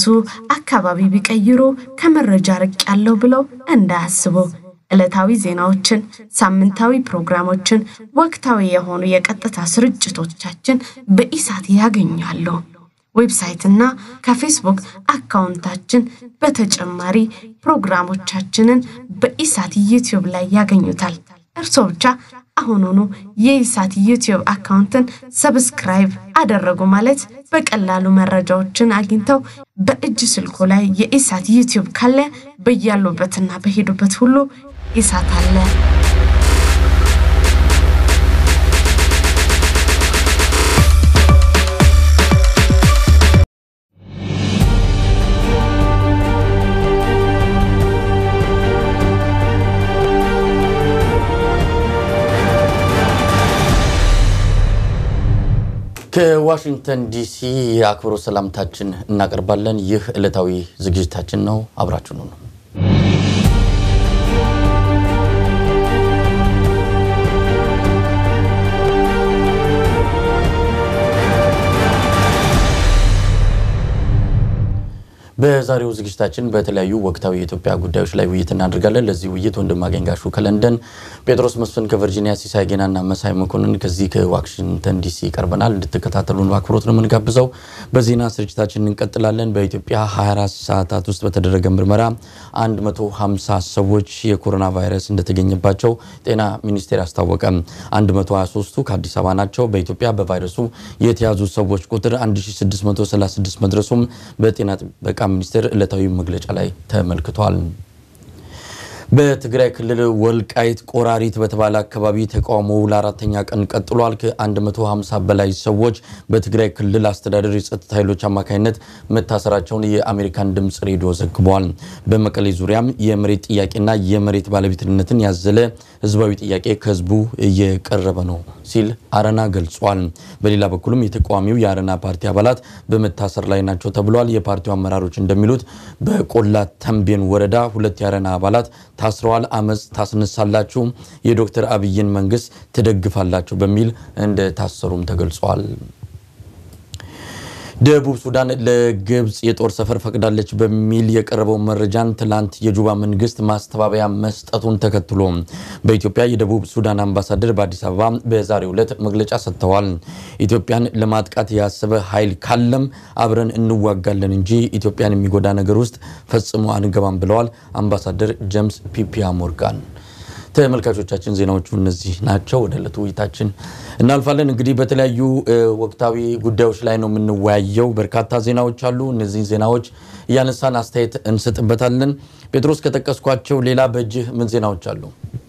አካባቢ ቢቀይሩ ከመረጃ ርቅ ያለው ብለው እንዳያስቡ ዕለታዊ ዜናዎችን፣ ሳምንታዊ ፕሮግራሞችን፣ ወቅታዊ የሆኑ የቀጥታ ስርጭቶቻችን በኢሳት ያገኛሉ። ዌብሳይትና ከፌስቡክ አካውንታችን በተጨማሪ ፕሮግራሞቻችንን በኢሳት ዩቲዩብ ላይ ያገኙታል። እርስዎ ብቻ አሁኑኑ የኢሳት ዩቲዩብ አካውንትን ሰብስክራይብ አደረጉ ማለት በቀላሉ መረጃዎችን አግኝተው በእጅ ስልኩ ላይ የኢሳት ዩቲዩብ ካለ በያሉበትና በሄዱበት ሁሉ ኢሳት አለ። ከዋሽንግተን ዲሲ የአክብሮት ሰላምታችን እናቀርባለን። ይህ ዕለታዊ ዝግጅታችን ነው። አብራችሁኑ ነው። በዛሬው ዝግጅታችን በተለያዩ ወቅታዊ የኢትዮጵያ ጉዳዮች ላይ ውይይት እናደርጋለን። ለዚህ ውይይት ወንድማገኝ ጋሹ ከለንደን፣ ጴጥሮስ መስፍን ከቨርጂኒያ፣ ሲሳይ ጌናና መሳይ መኮንን ከዚህ ከዋሽንግተን ዲሲ ቀርበናል። እንድትከታተሉን በአክብሮት ነው የምንጋብዘው። በዜና ስርጭታችን እንቀጥላለን። በኢትዮጵያ 24 ሰዓታት ውስጥ በተደረገ ምርመራ 150 ሰዎች የኮሮና ቫይረስ እንደተገኘባቸው ጤና ሚኒስቴር አስታወቀ። 123ቱ ከአዲስ አበባ ናቸው። በኢትዮጵያ በቫይረሱ የተያዙ ሰዎች ቁጥር 1636 መድረሱም በጤና ጥበቃ ሚኒስቴር ዕለታዊ መግለጫ ላይ ተመልክቷል። በትግራይ ክልል ወልቃይት ቆራሪት በተባለ አካባቢ ተቃውሞው ለአራተኛ ቀን ቀጥሏል። ከ150 በላይ ሰዎች በትግራይ ክልል አስተዳደር የጸጥታ ኃይሎች አማካኝነት መታሰራቸውን የአሜሪካን ድምፅ ሬዲዮ ዘግቧል። በመቀሌ ዙሪያም የመሬት ጥያቄና የመሬት ባለቤትነትን ያዘለ ህዝባዊ ጥያቄ ከህዝቡ እየቀረበ ነው ሲል አረና ገልጿል። በሌላ በኩልም የተቃዋሚው የአረና ፓርቲ አባላት በመታሰር ላይ ናቸው ተብሏል። የፓርቲው አመራሮች እንደሚሉት በቆላ ተንቤን ወረዳ ሁለት የአረና አባላት ታስረዋል። አመፅ ታስነሳላችሁ፣ የዶክተር አብይን መንግስት ትደግፋላችሁ በሚል እንደታሰሩም ተገልጿል። ደቡብ ሱዳን ለግብፅ የጦር ሰፈር ፈቅዳለች በሚል የቀረበው መረጃን ትላንት የጁባ መንግስት ማስተባበያ መስጠቱን ተከትሎ በኢትዮጵያ የደቡብ ሱዳን አምባሳደር በአዲስ አበባ በዛሬው ዕለት መግለጫ ሰጥተዋል። ኢትዮጵያን ለማጥቃት ያሰበ ኃይል ካለም አብረን እንዋጋለን እንጂ ኢትዮጵያን የሚጎዳ ነገር ውስጥ ፈጽሞ አንገባም ብለዋል አምባሳደር ጄምስ ፒፒያ ሞርጋን። ተመልካቾቻችን ዜናዎቹ እነዚህ ናቸው። ወደ ዕለቱ ውይይታችን እናልፋለን። እንግዲህ በተለያዩ ወቅታዊ ጉዳዮች ላይ ነው የምንወያየው። በርካታ ዜናዎች አሉ። እነዚህ ዜናዎች እያነሳን አስተያየት እንሰጥበታለን። ጴጥሮስ ከጠቀስኳቸው ሌላ በእጅህ ምን ዜናዎች አሉ?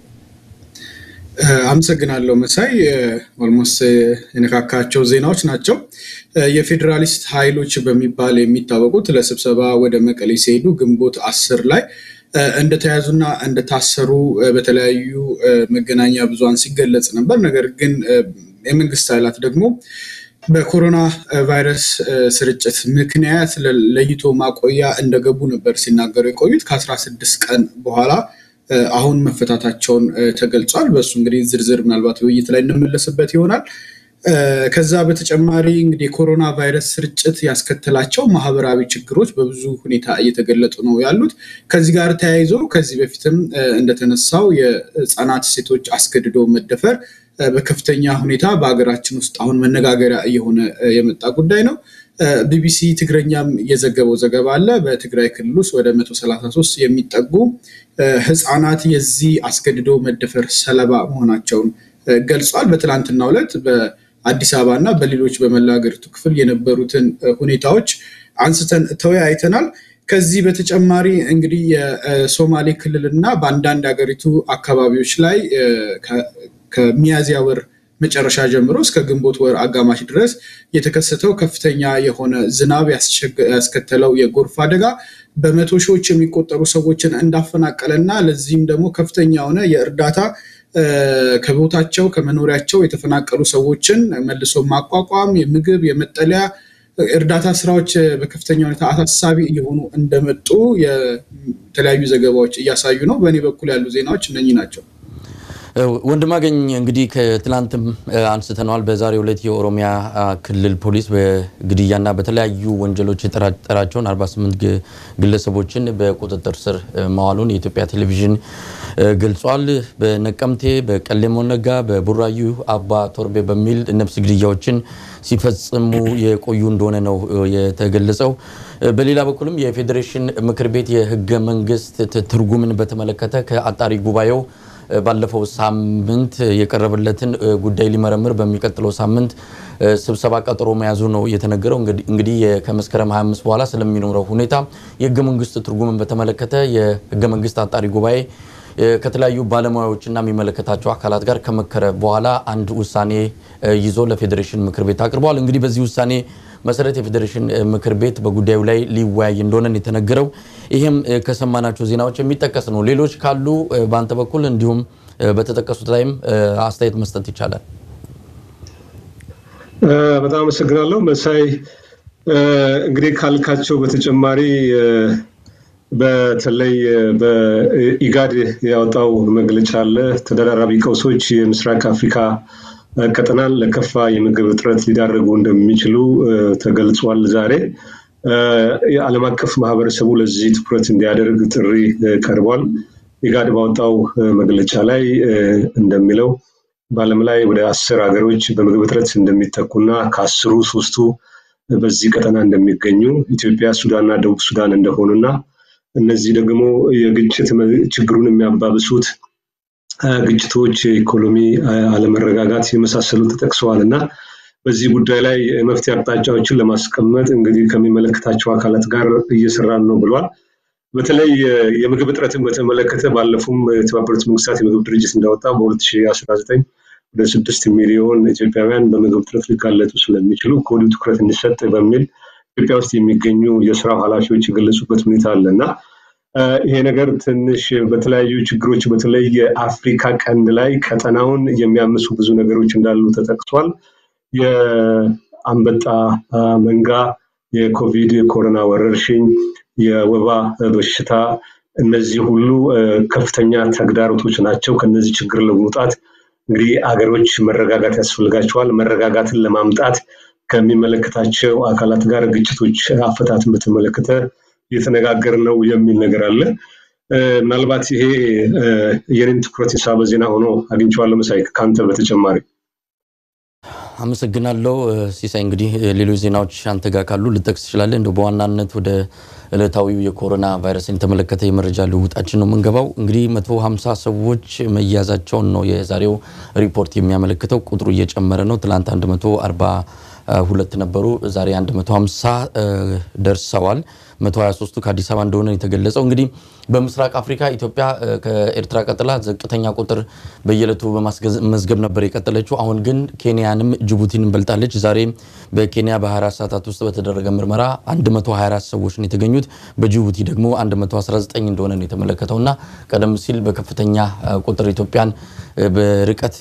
አመሰግናለሁ መሳይ። ኦልሞስት የነካካቸው ዜናዎች ናቸው። የፌዴራሊስት ኃይሎች በሚባል የሚታወቁት ለስብሰባ ወደ መቀሌ ሲሄዱ ግንቦት አስር ላይ እንደተያዙና እንደታሰሩ በተለያዩ መገናኛ ብዙሃን ሲገለጽ ነበር። ነገር ግን የመንግስት ኃይላት ደግሞ በኮሮና ቫይረስ ስርጭት ምክንያት ለይቶ ማቆያ እንደገቡ ነበር ሲናገሩ የቆዩት ከአስራ ስድስት ቀን በኋላ አሁን መፈታታቸውን ተገልጿል። በእሱ እንግዲህ ዝርዝር ምናልባት ውይይት ላይ እንመለስበት ይሆናል። ከዛ በተጨማሪ እንግዲህ የኮሮና ቫይረስ ስርጭት ያስከተላቸው ማህበራዊ ችግሮች በብዙ ሁኔታ እየተገለጡ ነው ያሉት። ከዚህ ጋር ተያይዞ ከዚህ በፊትም እንደተነሳው የህፃናት ሴቶች አስገድዶ መደፈር በከፍተኛ ሁኔታ በሀገራችን ውስጥ አሁን መነጋገሪያ እየሆነ የመጣ ጉዳይ ነው። ቢቢሲ ትግረኛም የዘገበው ዘገባ አለ። በትግራይ ክልል ውስጥ ወደ 133 የሚጠጉ ህፃናት የዚህ አስገድዶ መደፈር ሰለባ መሆናቸውን ገልጿል። በትላንትናው ዕለት በአዲስ አበባ እና በሌሎች በመላ ሀገሪቱ ክፍል የነበሩትን ሁኔታዎች አንስተን ተወያይተናል። ከዚህ በተጨማሪ እንግዲህ የሶማሌ ክልል እና በአንዳንድ ሀገሪቱ አካባቢዎች ላይ ከሚያዝያ ወር መጨረሻ ጀምሮ እስከ ግንቦት ወር አጋማሽ ድረስ የተከሰተው ከፍተኛ የሆነ ዝናብ ያስከተለው የጎርፍ አደጋ በመቶ ሺዎች የሚቆጠሩ ሰዎችን እንዳፈናቀለ እና ለዚህም ደግሞ ከፍተኛ የሆነ የእርዳታ ከቦታቸው ከመኖሪያቸው የተፈናቀሉ ሰዎችን መልሶ ማቋቋም፣ የምግብ፣ የመጠለያ እርዳታ ስራዎች በከፍተኛ ሁኔታ አሳሳቢ እየሆኑ እንደመጡ የተለያዩ ዘገባዎች እያሳዩ ነው። በእኔ በኩል ያሉ ዜናዎች እነኚህ ናቸው። ወንድማገኝ እንግዲህ ከትላንትም አንስተነዋል። በዛሬው ዕለት የኦሮሚያ ክልል ፖሊስ በግድያና በተለያዩ ወንጀሎች የጠረጠራቸውን 48 ግለሰቦችን በቁጥጥር ስር ማዋሉን የኢትዮጵያ ቴሌቪዥን ገልጿል። በነቀምቴ፣ በቀሌም ወለጋ፣ በቡራዩ አባ ቶርቤ በሚል ነፍስ ግድያዎችን ሲፈጽሙ የቆዩ እንደሆነ ነው የተገለጸው። በሌላ በኩልም የፌዴሬሽን ምክር ቤት የህገ መንግስት ትርጉምን በተመለከተ ከአጣሪ ጉባኤው ባለፈው ሳምንት የቀረበለትን ጉዳይ ሊመረምር በሚቀጥለው ሳምንት ስብሰባ ቀጠሮ መያዙ ነው የተነገረው። እንግዲህ ከመስከረም 25 በኋላ ስለሚኖረው ሁኔታ የህገ መንግስት ትርጉምን በተመለከተ የህገ መንግስት አጣሪ ጉባኤ ከተለያዩ ባለሙያዎችና የሚመለከታቸው አካላት ጋር ከመከረ በኋላ አንድ ውሳኔ ይዞ ለፌዴሬሽን ምክር ቤት አቅርበዋል። እንግዲህ በዚህ ውሳኔ መሰረት የፌዴሬሽን ምክር ቤት በጉዳዩ ላይ ሊወያይ እንደሆነ የተነገረው ይህም ከሰማናቸው ዜናዎች የሚጠቀስ ነው። ሌሎች ካሉ በአንተ በኩል እንዲሁም በተጠቀሱት ላይም አስተያየት መስጠት ይቻላል። በጣም አመሰግናለሁ መሳይ። እንግዲህ ካልካቸው በተጨማሪ በተለይ በኢጋድ ያወጣው መግለጫ አለ። ተደራራቢ ቀውሶች የምስራቅ አፍሪካ ቀጠናን ለከፋ የምግብ እጥረት ሊዳረጉ እንደሚችሉ ተገልጿል። ዛሬ የዓለም አቀፍ ማህበረሰቡ ለዚህ ትኩረት እንዲያደርግ ጥሪ ቀርቧል። ኢጋድ ባወጣው መግለጫ ላይ እንደሚለው በዓለም ላይ ወደ አስር ሀገሮች በምግብ እጥረት እንደሚጠቁና ከአስሩ ሶስቱ በዚህ ቀጠና እንደሚገኙ ኢትዮጵያ፣ ሱዳንና ደቡብ ሱዳን እንደሆኑና እነዚህ ደግሞ የግጭት ችግሩን የሚያባብሱት ግጭቶች፣ የኢኮኖሚ አለመረጋጋት የመሳሰሉት ተጠቅሰዋል እና በዚህ ጉዳይ ላይ መፍትሄ አቅጣጫዎችን ለማስቀመጥ እንግዲህ ከሚመለከታቸው አካላት ጋር እየሰራን ነው ብሏል። በተለይ የምግብ እጥረትን በተመለከተ ባለፉም የተባበሩት መንግስታት የምግብ ድርጅት እንዳወጣ በ2019 ወደ ስድስት ሚሊዮን ኢትዮጵያውያን በምግብ እጥረት ሊጋለጡ ስለሚችሉ ከወዲሁ ትኩረት እንዲሰጥ በሚል ኢትዮጵያ ውስጥ የሚገኙ የስራው ኃላፊዎች የገለጹበት ሁኔታ አለ እና ይሄ ነገር ትንሽ በተለያዩ ችግሮች በተለይ የአፍሪካ ቀንድ ላይ ቀጠናውን የሚያምሱ ብዙ ነገሮች እንዳሉ ተጠቅሷል። የአንበጣ መንጋ፣ የኮቪድ የኮሮና ወረርሽኝ፣ የወባ በሽታ እነዚህ ሁሉ ከፍተኛ ተግዳሮቶች ናቸው። ከነዚህ ችግር ለመውጣት እንግዲህ አገሮች መረጋጋት ያስፈልጋቸዋል። መረጋጋትን ለማምጣት ከሚመለከታቸው አካላት ጋር ግጭቶች አፈታትን በተመለከተ እየተነጋገር ነው የሚል ነገር አለ። ምናልባት ይሄ የኔን ትኩረት የሳበ ዜና ሆኖ አግኝቼዋለሁ። መሳይ ከአንተ በተጨማሪ አመሰግናለሁ ሲሳይ። እንግዲህ ሌሎች ዜናዎች አንተ ጋር ካሉ ልጠቅስ ትችላለህ። እንደው በዋናነት ወደ ዕለታዊው የኮሮና ቫይረስን የተመለከተ የመረጃ ልውውጣችን ነው የምንገባው። እንግዲህ 150 ሰዎች መያዛቸውን ነው የዛሬው ሪፖርት የሚያመለክተው። ቁጥሩ እየጨመረ ነው። ትላንት 142 ነበሩ፣ ዛሬ 150 ደርሰዋል። 123ቱ ከአዲስ አበባ እንደሆነ የተገለጸው። እንግዲህ በምስራቅ አፍሪካ ኢትዮጵያ ከኤርትራ ቀጥላ ዝቅተኛ ቁጥር በየዕለቱ በማስመዝገብ ነበር የቀጠለችው። አሁን ግን ኬንያንም ጅቡቲንም በልጣለች። ዛሬ በኬንያ በ24 ሰዓታት ውስጥ በተደረገ ምርመራ 124 ሰዎች ነው የተገኙት። በጅቡቲ ደግሞ 119 እንደሆነ ነው የተመለከተው እና ቀደም ሲል በከፍተኛ ቁጥር ኢትዮጵያን በርቀት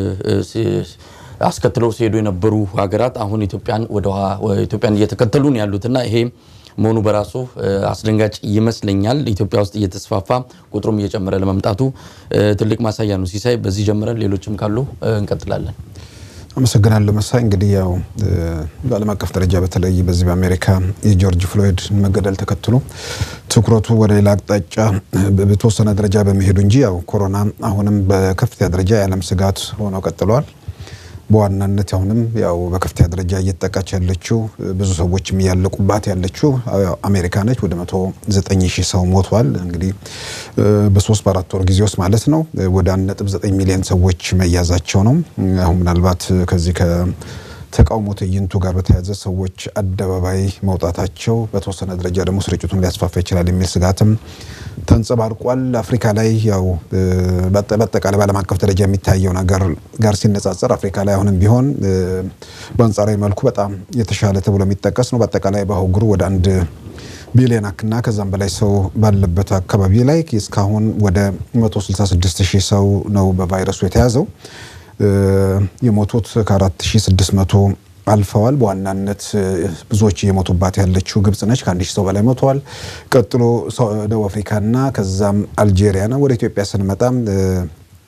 አስከትለው ሲሄዱ የነበሩ ሀገራት አሁን ኢትዮጵያን ወደ ኢትዮጵያን እየተከተሉ ነው ያሉትና ይሄ መሆኑ በራሱ አስደንጋጭ ይመስለኛል። ኢትዮጵያ ውስጥ እየተስፋፋ ቁጥሩም እየጨመረ ለመምጣቱ ትልቅ ማሳያ ነው። ሲሳይ፣ በዚህ ጀምረን ሌሎችም ካሉ እንቀጥላለን። አመሰግናለሁ መሳይ። እንግዲህ ያው በዓለም አቀፍ ደረጃ በተለይ በዚህ በአሜሪካ የጆርጅ ፍሎይድ መገደል ተከትሎ ትኩረቱ ወደ ሌላ አቅጣጫ በተወሰነ ደረጃ በመሄዱ እንጂ ያው ኮሮና አሁንም በከፍተኛ ደረጃ የዓለም ስጋት ሆኖ ቀጥለዋል። በዋናነት አሁንም ያው በከፍተኛ ደረጃ እየተጠቃች ያለችው ብዙ ሰዎችም እያለቁባት ያለችው አሜሪካ ነች። ወደ መቶ ዘጠኝ ሺህ ሰው ሞቷል። እንግዲህ በሶስት በአራት ወር ጊዜ ውስጥ ማለት ነው ወደ አንድ ነጥብ ዘጠኝ ሚሊዮን ሰዎች መያዛቸው ነው። አሁን ምናልባት ከዚህ ከተቃውሞ ትዕይንቱ ጋር በተያያዘ ሰዎች አደባባይ መውጣታቸው በተወሰነ ደረጃ ደግሞ ስርጭቱን ሊያስፋፋ ይችላል የሚል ስጋትም ተንጸባርቋል። አፍሪካ ላይ ያው በአጠቃላይ በዓለም አቀፍ ደረጃ የሚታየው ነገር ጋር ሲነጻጸር አፍሪካ ላይ አሁንም ቢሆን በአንጻራዊ መልኩ በጣም የተሻለ ተብሎ የሚጠቀስ ነው። በአጠቃላይ በአህጉሩ ወደ አንድ ቢሊዮን እና ከዛም በላይ ሰው ባለበት አካባቢ ላይ እስካሁን ወደ 166 ሺህ ሰው ነው በቫይረሱ የተያዘው። የሞቱት ከ4600 አልፈዋል። በዋናነት ብዙዎች እየሞቱባት ያለችው ግብጽ ነች። ከአንድ ሺህ ሰው በላይ ሞተዋል። ቀጥሎ ደቡብ አፍሪካና ከዛም አልጄሪያ ነው። ወደ ኢትዮጵያ ስንመጣም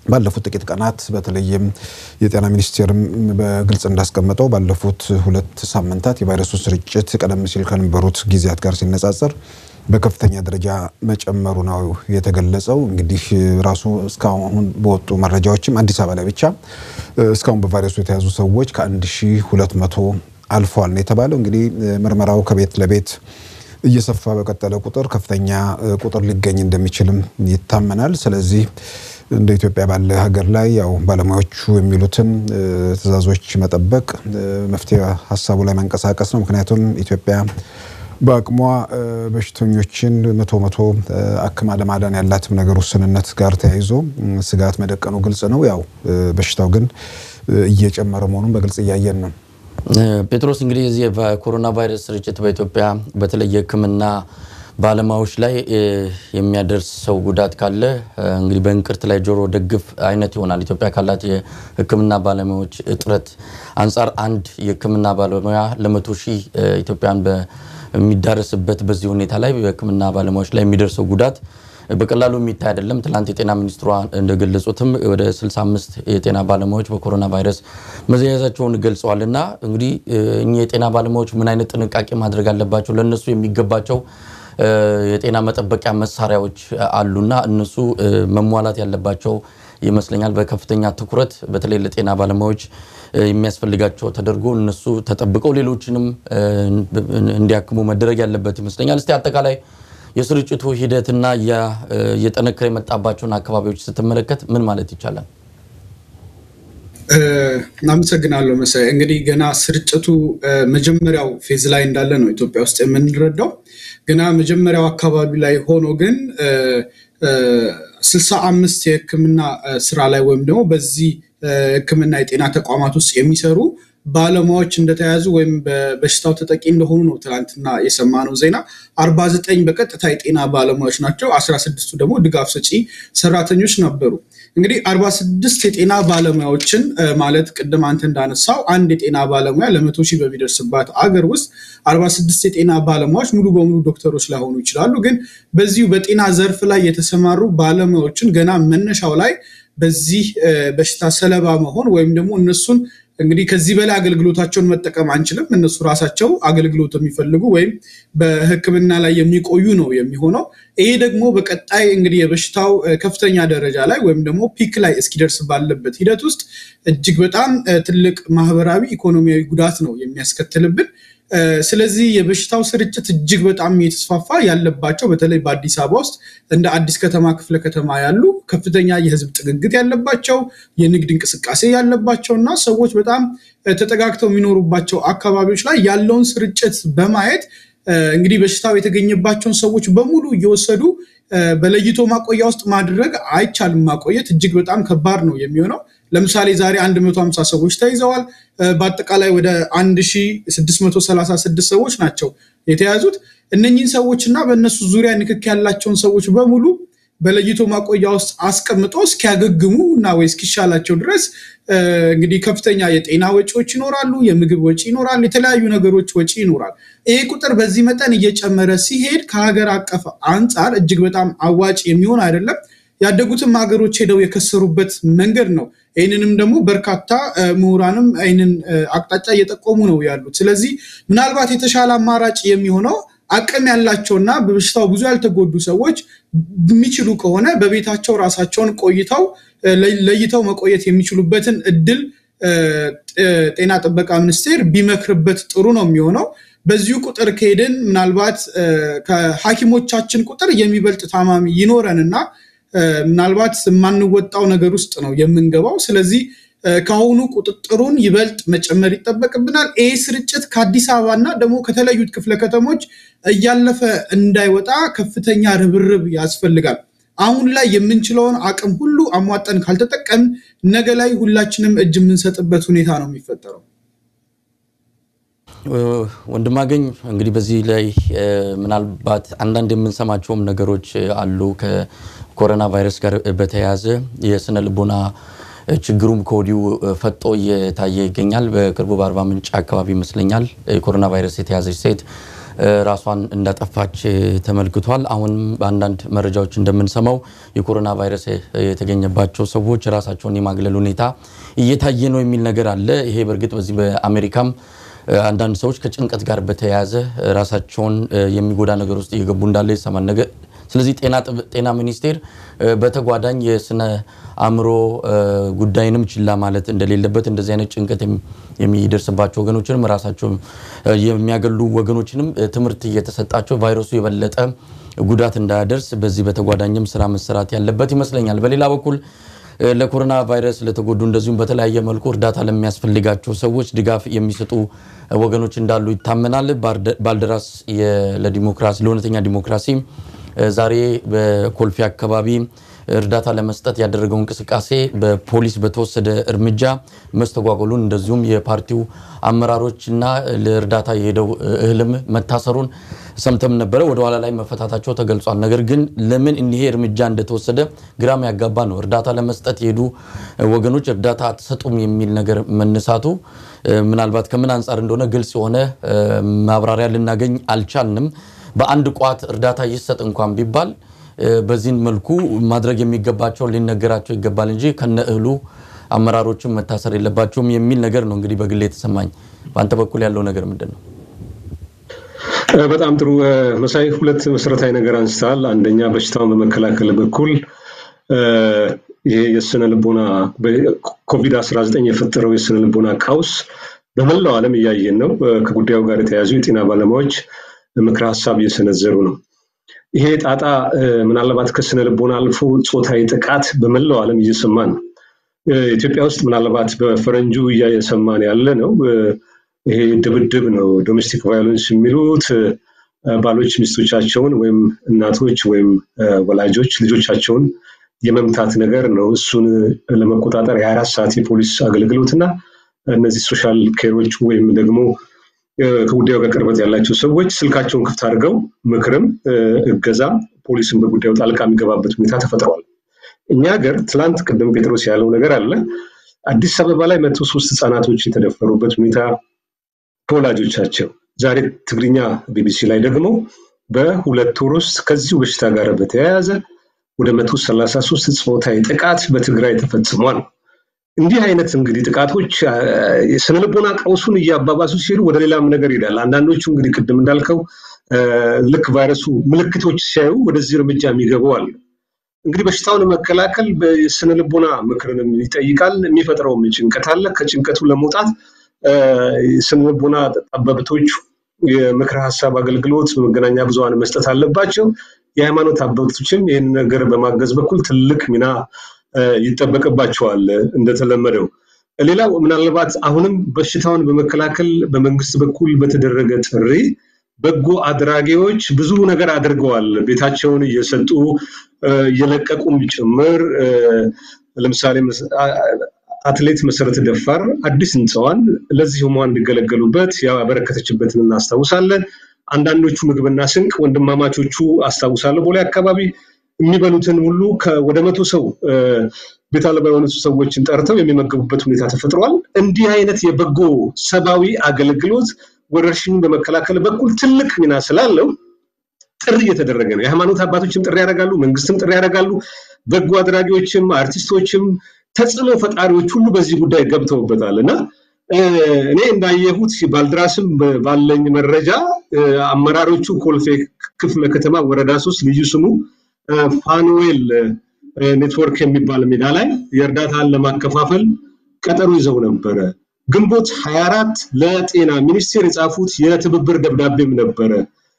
ባለፉት ጥቂት ቀናት በተለይም የጤና ሚኒስቴርም በግልጽ እንዳስቀመጠው ባለፉት ሁለት ሳምንታት የቫይረሱ ስርጭት ቀደም ሲል ከነበሩት ጊዜያት ጋር ሲነጻጸር በከፍተኛ ደረጃ መጨመሩ ነው የተገለጸው። እንግዲህ ራሱ እስካሁን በወጡ መረጃዎችም አዲስ አበባ ላይ ብቻ እስካሁን በቫይረሱ የተያዙ ሰዎች ከ1200 አልፏል ነው የተባለው። እንግዲህ ምርመራው ከቤት ለቤት እየሰፋ በቀጠለ ቁጥር ከፍተኛ ቁጥር ሊገኝ እንደሚችልም ይታመናል። ስለዚህ እንደ ኢትዮጵያ ባለ ሀገር ላይ ያው ባለሙያዎቹ የሚሉትን ትዕዛዞች መጠበቅ፣ መፍትሄ ሀሳቡ ላይ መንቀሳቀስ ነው። ምክንያቱም ኢትዮጵያ በአቅሟ በሽተኞችን መቶ መቶ አክማ ለማዳን ያላትም ነገር ውስንነት ጋር ተያይዞ ስጋት መደቀኑ ግልጽ ነው። ያው በሽታው ግን እየጨመረ መሆኑን በግልጽ እያየን ነው። ጴጥሮስ እንግዲህ የዚህ የኮሮና ቫይረስ ስርጭት በኢትዮጵያ በተለይ የሕክምና ባለሙያዎች ላይ የሚያደርሰው ጉዳት ካለ እንግዲህ በእንቅርት ላይ ጆሮ ደግፍ አይነት ይሆናል። ኢትዮጵያ ካላት የሕክምና ባለሙያዎች እጥረት አንጻር አንድ የሕክምና ባለሙያ ለመቶ ሺህ ኢትዮጵያን በሚዳረስበት በዚህ ሁኔታ ላይ በሕክምና ባለሙያዎች ላይ የሚደርሰው ጉዳት በቀላሉ የሚታይ አይደለም። ትላንት የጤና ሚኒስትሯ እንደገለጹትም ወደ 65 የጤና ባለሙያዎች በኮሮና ቫይረስ መያዛቸውን ገልጸዋል። እና እንግዲህ እኚህ የጤና ባለሙያዎች ምን አይነት ጥንቃቄ ማድረግ አለባቸው? ለእነሱ የሚገባቸው የጤና መጠበቂያ መሳሪያዎች አሉና እነሱ መሟላት ያለባቸው ይመስለኛል። በከፍተኛ ትኩረት በተለይ ለጤና ባለሙያዎች የሚያስፈልጋቸው ተደርጎ እነሱ ተጠብቀው ሌሎችንም እንዲያክሙ መደረግ ያለበት ይመስለኛል። እስቲ አጠቃላይ የስርጭቱ ሂደትና እየጠነከረ የመጣባቸውን አካባቢዎች ስትመለከት ምን ማለት ይቻላል? አመሰግናለሁ መሳይ። እንግዲህ ገና ስርጭቱ መጀመሪያው ፌዝ ላይ እንዳለ ነው ኢትዮጵያ ውስጥ የምንረዳው። ገና መጀመሪያው አካባቢ ላይ ሆኖ ግን ስልሳ አምስት የሕክምና ስራ ላይ ወይም ደግሞ በዚህ ሕክምና የጤና ተቋማት ውስጥ የሚሰሩ ባለሙያዎች እንደተያዙ ወይም በበሽታው ተጠቂ እንደሆኑ ነው ትናንትና የሰማነው ዜና። አርባ ዘጠኝ በቀጥታ የጤና ባለሙያዎች ናቸው። አስራ ስድስቱ ደግሞ ድጋፍ ሰጪ ሰራተኞች ነበሩ። እንግዲህ አርባ ስድስት የጤና ባለሙያዎችን ማለት ቅድም አንተ እንዳነሳው አንድ የጤና ባለሙያ ለመቶ ሺህ በሚደርስባት አገር ውስጥ አርባ ስድስት የጤና ባለሙያዎች ሙሉ በሙሉ ዶክተሮች ላይሆኑ ይችላሉ። ግን በዚሁ በጤና ዘርፍ ላይ የተሰማሩ ባለሙያዎችን ገና መነሻው ላይ በዚህ በሽታ ሰለባ መሆን ወይም ደግሞ እነሱን እንግዲህ ከዚህ በላይ አገልግሎታቸውን መጠቀም አንችልም። እነሱ ራሳቸው አገልግሎት የሚፈልጉ ወይም በሕክምና ላይ የሚቆዩ ነው የሚሆነው። ይሄ ደግሞ በቀጣይ እንግዲህ የበሽታው ከፍተኛ ደረጃ ላይ ወይም ደግሞ ፒክ ላይ እስኪደርስ ባለበት ሂደት ውስጥ እጅግ በጣም ትልቅ ማህበራዊ፣ ኢኮኖሚያዊ ጉዳት ነው የሚያስከትልብን። ስለዚህ የበሽታው ስርጭት እጅግ በጣም የተስፋፋ ያለባቸው በተለይ በአዲስ አበባ ውስጥ እንደ አዲስ ከተማ ክፍለ ከተማ ያሉ ከፍተኛ የህዝብ ጥግግት ያለባቸው የንግድ እንቅስቃሴ ያለባቸው እና ሰዎች በጣም ተጠጋግተው የሚኖሩባቸው አካባቢዎች ላይ ያለውን ስርጭት በማየት እንግዲህ በሽታው የተገኘባቸውን ሰዎች በሙሉ እየወሰዱ በለይቶ ማቆያ ውስጥ ማድረግ አይቻልም። ማቆየት እጅግ በጣም ከባድ ነው የሚሆነው። ለምሳሌ ዛሬ 150 ሰዎች ተይዘዋል። በአጠቃላይ ወደ 1636 ሰዎች ናቸው የተያዙት። እነኚህን ሰዎች እና በእነሱ ዙሪያ ንክክ ያላቸውን ሰዎች በሙሉ በለይቶ ማቆያ ውስጥ አስቀምጦ እስኪያገግሙ እና ወይ እስኪሻላቸው ድረስ እንግዲህ ከፍተኛ የጤና ወጪዎች ይኖራሉ፣ የምግብ ወጪ ይኖራል፣ የተለያዩ ነገሮች ወጪ ይኖራል። ይህ ቁጥር በዚህ መጠን እየጨመረ ሲሄድ ከሀገር አቀፍ አንጻር እጅግ በጣም አዋጭ የሚሆን አይደለም። ያደጉትም ሀገሮች ሄደው የከሰሩበት መንገድ ነው። ይህንንም ደግሞ በርካታ ምሁራንም ይህንን አቅጣጫ እየጠቆሙ ነው ያሉት። ስለዚህ ምናልባት የተሻለ አማራጭ የሚሆነው አቅም ያላቸውና በበሽታው ብዙ ያልተጎዱ ሰዎች የሚችሉ ከሆነ በቤታቸው ራሳቸውን ቆይተው ለይተው መቆየት የሚችሉበትን እድል ጤና ጥበቃ ሚኒስቴር ቢመክርበት ጥሩ ነው የሚሆነው። በዚሁ ቁጥር ከሄድን ምናልባት ከሐኪሞቻችን ቁጥር የሚበልጥ ታማሚ ይኖረንና ምናልባት የማንወጣው ነገር ውስጥ ነው የምንገባው። ስለዚህ ከአሁኑ ቁጥጥሩን ይበልጥ መጨመር ይጠበቅብናል። ይህ ስርጭት ከአዲስ አበባ እና ደግሞ ከተለያዩት ክፍለ ከተሞች እያለፈ እንዳይወጣ ከፍተኛ ርብርብ ያስፈልጋል። አሁን ላይ የምንችለውን አቅም ሁሉ አሟጠን ካልተጠቀም ነገ ላይ ሁላችንም እጅ የምንሰጥበት ሁኔታ ነው የሚፈጠረው። ወንድማገኝ እንግዲህ በዚህ ላይ ምናልባት አንዳንድ የምንሰማቸውም ነገሮች አሉ ከኮሮና ቫይረስ ጋር በተያያዘ የስነ ልቦና ችግሩም ከወዲሁ ፈጦ እየታየ ይገኛል። በቅርቡ በአርባ ምንጭ አካባቢ ይመስለኛል የኮሮና ቫይረስ የተያዘች ሴት ራሷን እንዳጠፋች ተመልክቷል። አሁን በአንዳንድ መረጃዎች እንደምንሰማው የኮሮና ቫይረስ የተገኘባቸው ሰዎች ራሳቸውን የማግለል ሁኔታ እየታየ ነው የሚል ነገር አለ። ይሄ በእርግጥ በዚህ በአሜሪካም አንዳንድ ሰዎች ከጭንቀት ጋር በተያያዘ ራሳቸውን የሚጎዳ ነገር ውስጥ እየገቡ እንዳለ ይሰማል ነገር ስለዚህ ጤና ሚኒስቴር በተጓዳኝ የስነ አእምሮ ጉዳይንም ችላ ማለት እንደሌለበት እንደዚህ አይነት ጭንቀት የሚደርስባቸው ወገኖችንም ራሳቸው የሚያገሉ ወገኖችንም ትምህርት እየተሰጣቸው ቫይረሱ የበለጠ ጉዳት እንዳያደርስ በዚህ በተጓዳኝም ስራ መሰራት ያለበት ይመስለኛል። በሌላ በኩል ለኮሮና ቫይረስ ለተጎዱ እንደዚሁም በተለያየ መልኩ እርዳታ ለሚያስፈልጋቸው ሰዎች ድጋፍ የሚሰጡ ወገኖች እንዳሉ ይታመናል። ባልደራስ ለዲሞክራሲ ለእውነተኛ ዲሞክራሲ ዛሬ በኮልፌ አካባቢ እርዳታ ለመስጠት ያደረገው እንቅስቃሴ በፖሊስ በተወሰደ እርምጃ መስተጓጎሉን እንደዚሁም የፓርቲው አመራሮችና ለእርዳታ የሄደው እህልም መታሰሩን ሰምተም ነበረ። ወደኋላ ላይ መፈታታቸው ተገልጿል። ነገር ግን ለምን እኒሄ እርምጃ እንደተወሰደ ግራም ያጋባ ነው። እርዳታ ለመስጠት የሄዱ ወገኖች እርዳታ አትሰጡም የሚል ነገር መነሳቱ ምናልባት ከምን አንጻር እንደሆነ ግልጽ የሆነ ማብራሪያ ልናገኝ አልቻልንም። በአንድ ቋት እርዳታ ይሰጥ እንኳን ቢባል በዚህን መልኩ ማድረግ የሚገባቸው ሊነገራቸው ይገባል እንጂ ከነ እህሉ አመራሮችም መታሰር የለባቸውም የሚል ነገር ነው እንግዲህ በግሌ የተሰማኝ። በአንተ በኩል ያለው ነገር ምንድን ነው? በጣም ጥሩ መሳይ፣ ሁለት መሰረታዊ ነገር አንስተሃል። አንደኛ በሽታውን በመከላከል በኩል ይሄ የስነ ልቦና ኮቪድ 19 የፈጠረው የስነ ልቦና ቀውስ በመላው ዓለም እያየን ነው። ከጉዳዩ ጋር የተያዙ የጤና ባለሙያዎች ምክረ ሀሳብ እየሰነዘሩ ነው። ይሄ ጣጣ ምናልባት ከስነ ልቦና አልፎ ጾታዊ ጥቃት በመላው ዓለም እየሰማን ነው። ኢትዮጵያ ውስጥ ምናልባት በፈረንጁ እያየሰማን ያለ ነው። ይሄ ድብድብ ነው። ዶሜስቲክ ቫዮለንስ የሚሉት ባሎች ሚስቶቻቸውን ወይም እናቶች ወይም ወላጆች ልጆቻቸውን የመምታት ነገር ነው። እሱን ለመቆጣጠር የሀያ አራት ሰዓት የፖሊስ አገልግሎትና እነዚህ ሶሻል ኬሮች ወይም ደግሞ ከጉዳዩ ጋር ቅርበት ያላቸው ሰዎች ስልካቸውን ክፍት አድርገው ምክርም እገዛም ፖሊስን በጉዳዩ ጣልቃ የሚገባበት ሁኔታ ተፈጥሯል። እኛ ሀገር ትላንት ቅድም ጴጥሮስ ያለው ነገር አለ። አዲስ አበባ ላይ መቶ ሶስት ህጻናቶች የተደፈሩበት ሁኔታ ከወላጆቻቸው ዛሬ ትግርኛ ቢቢሲ ላይ ደግሞ በሁለት ወር ውስጥ ከዚሁ በሽታ ጋር በተያያዘ ወደ መቶ ሰላሳ ሶስት ጾታዊ ጥቃት በትግራይ ተፈጽሟል። እንዲህ አይነት እንግዲህ ጥቃቶች ስነልቦና ቀውሱን እያባባሱ ሲሄዱ ወደ ሌላም ነገር ይሄዳል። አንዳንዶቹ እንግዲህ ቅድም እንዳልከው ልክ ቫይረሱ ምልክቶች ሲያዩ ወደዚህ እርምጃ የሚገቡ አሉ። እንግዲህ በሽታውን መከላከል በስነልቦና ምክርንም ይጠይቃል። የሚፈጥረውም ጭንቀት አለ። ከጭንቀቱ ለመውጣት ስነልቦና ጠበብቶች የምክር ሀሳብ አገልግሎት በመገናኛ ብዙኃን መስጠት አለባቸው። የሃይማኖት አባቶችም ይህን ነገር በማገዝ በኩል ትልቅ ሚና ይጠበቅባቸዋል። እንደተለመደው ሌላው ምናልባት አሁንም በሽታውን በመከላከል በመንግስት በኩል በተደረገ ጥሪ በጎ አድራጊዎች ብዙ ነገር አድርገዋል። ቤታቸውን እየሰጡ እየለቀቁም ጭምር ለምሳሌ አትሌት መሰረተ ደፋር አዲስ ህንፃዋን ለዚህ ህሙማን እንዲገለገሉበት ያበረከተችበትን እናስታውሳለን። አንዳንዶቹ ምግብና ስንቅ ወንድማማቾቹ አስታውሳለሁ ቦሌ አካባቢ የሚበሉትን ሁሉ ወደ መቶ ሰው ቤት አልባ የሆኑ ሰዎችን ጠርተው የሚመገቡበት ሁኔታ ተፈጥሯል። እንዲህ አይነት የበጎ ሰብአዊ አገልግሎት ወረርሽኙን በመከላከል በኩል ትልቅ ሚና ስላለው ጥሪ እየተደረገ ነው። የሃይማኖት አባቶችም ጥሪ ያደርጋሉ፣ መንግስትም ጥሪ ያደርጋሉ። በጎ አድራጊዎችም አርቲስቶችም ተጽዕኖ ፈጣሪዎች ሁሉ በዚህ ጉዳይ ገብተውበታል እና እኔ እንዳየሁት ባልድራስም ባለኝ መረጃ አመራሮቹ ኮልፌ ክፍለ ከተማ ወረዳ ሶስት ልዩ ስሙ ፋኑዌል ኔትወርክ የሚባል ሜዳ ላይ የእርዳታን ለማከፋፈል ቀጠሮ ይዘው ነበረ። ግንቦት 24 ለጤና ሚኒስቴር የጻፉት የትብብር ደብዳቤም ነበረ።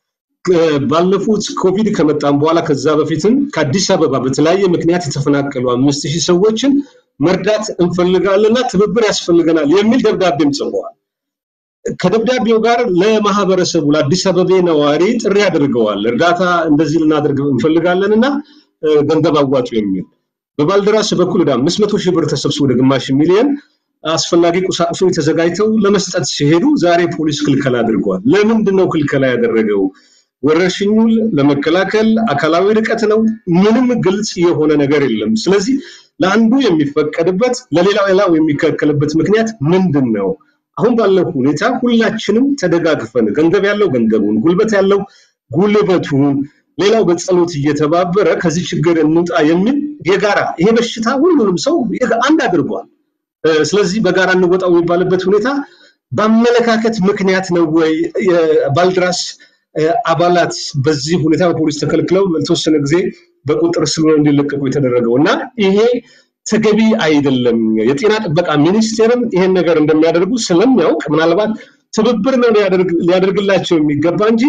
ባለፉት ኮቪድ ከመጣም በኋላ ከዛ በፊትም ከአዲስ አበባ በተለያየ ምክንያት የተፈናቀሉ አምስት ሺህ ሰዎችን መርዳት እንፈልጋለንና ትብብር ያስፈልገናል የሚል ደብዳቤም ጽፈዋል። ከደብዳቤው ጋር ለማህበረሰቡ ለአዲስ አበባ ነዋሪ ጥሪ አድርገዋል። እርዳታ እንደዚህ ልናደርግ እንፈልጋለን እና ገንዘብ አዋጡ የሚል በባልደራስ በኩል ወደ አምስት መቶ ሺህ ብር ተሰብስቦ ወደ ግማሽ ሚሊዮን አስፈላጊ ቁሳቁሶች ተዘጋጅተው ለመስጠት ሲሄዱ ዛሬ ፖሊስ ክልከላ አድርገዋል። ለምንድን ነው ክልከላ ያደረገው? ወረርሽኙን ለመከላከል አካላዊ ርቀት ነው። ምንም ግልጽ የሆነ ነገር የለም። ስለዚህ ለአንዱ የሚፈቀድበት ለሌላው ሌላው የሚከለከልበት ምክንያት ምንድን ነው? አሁን ባለው ሁኔታ ሁላችንም ተደጋግፈን ገንዘብ ያለው ገንዘቡን፣ ጉልበት ያለው ጉልበቱን፣ ሌላው በጸሎት እየተባበረ ከዚህ ችግር እንውጣ የሚል የጋራ ይሄ በሽታ ሁሉንም ሰው አንድ አድርጓል። ስለዚህ በጋራ እንወጣው የሚባልበት ሁኔታ በአመለካከት ምክንያት ነው ወይ ባልድራስ አባላት በዚህ ሁኔታ በፖሊስ ተከልክለው ለተወሰነ ጊዜ በቁጥር ስር እንዲለቀቁ የተደረገው እና ይሄ ተገቢ አይደለም። የጤና ጥበቃ ሚኒስቴርም ይሄን ነገር እንደሚያደርጉ ስለሚያውቅ ምናልባት ትብብር ነው ሊያደርግላቸው የሚገባ እንጂ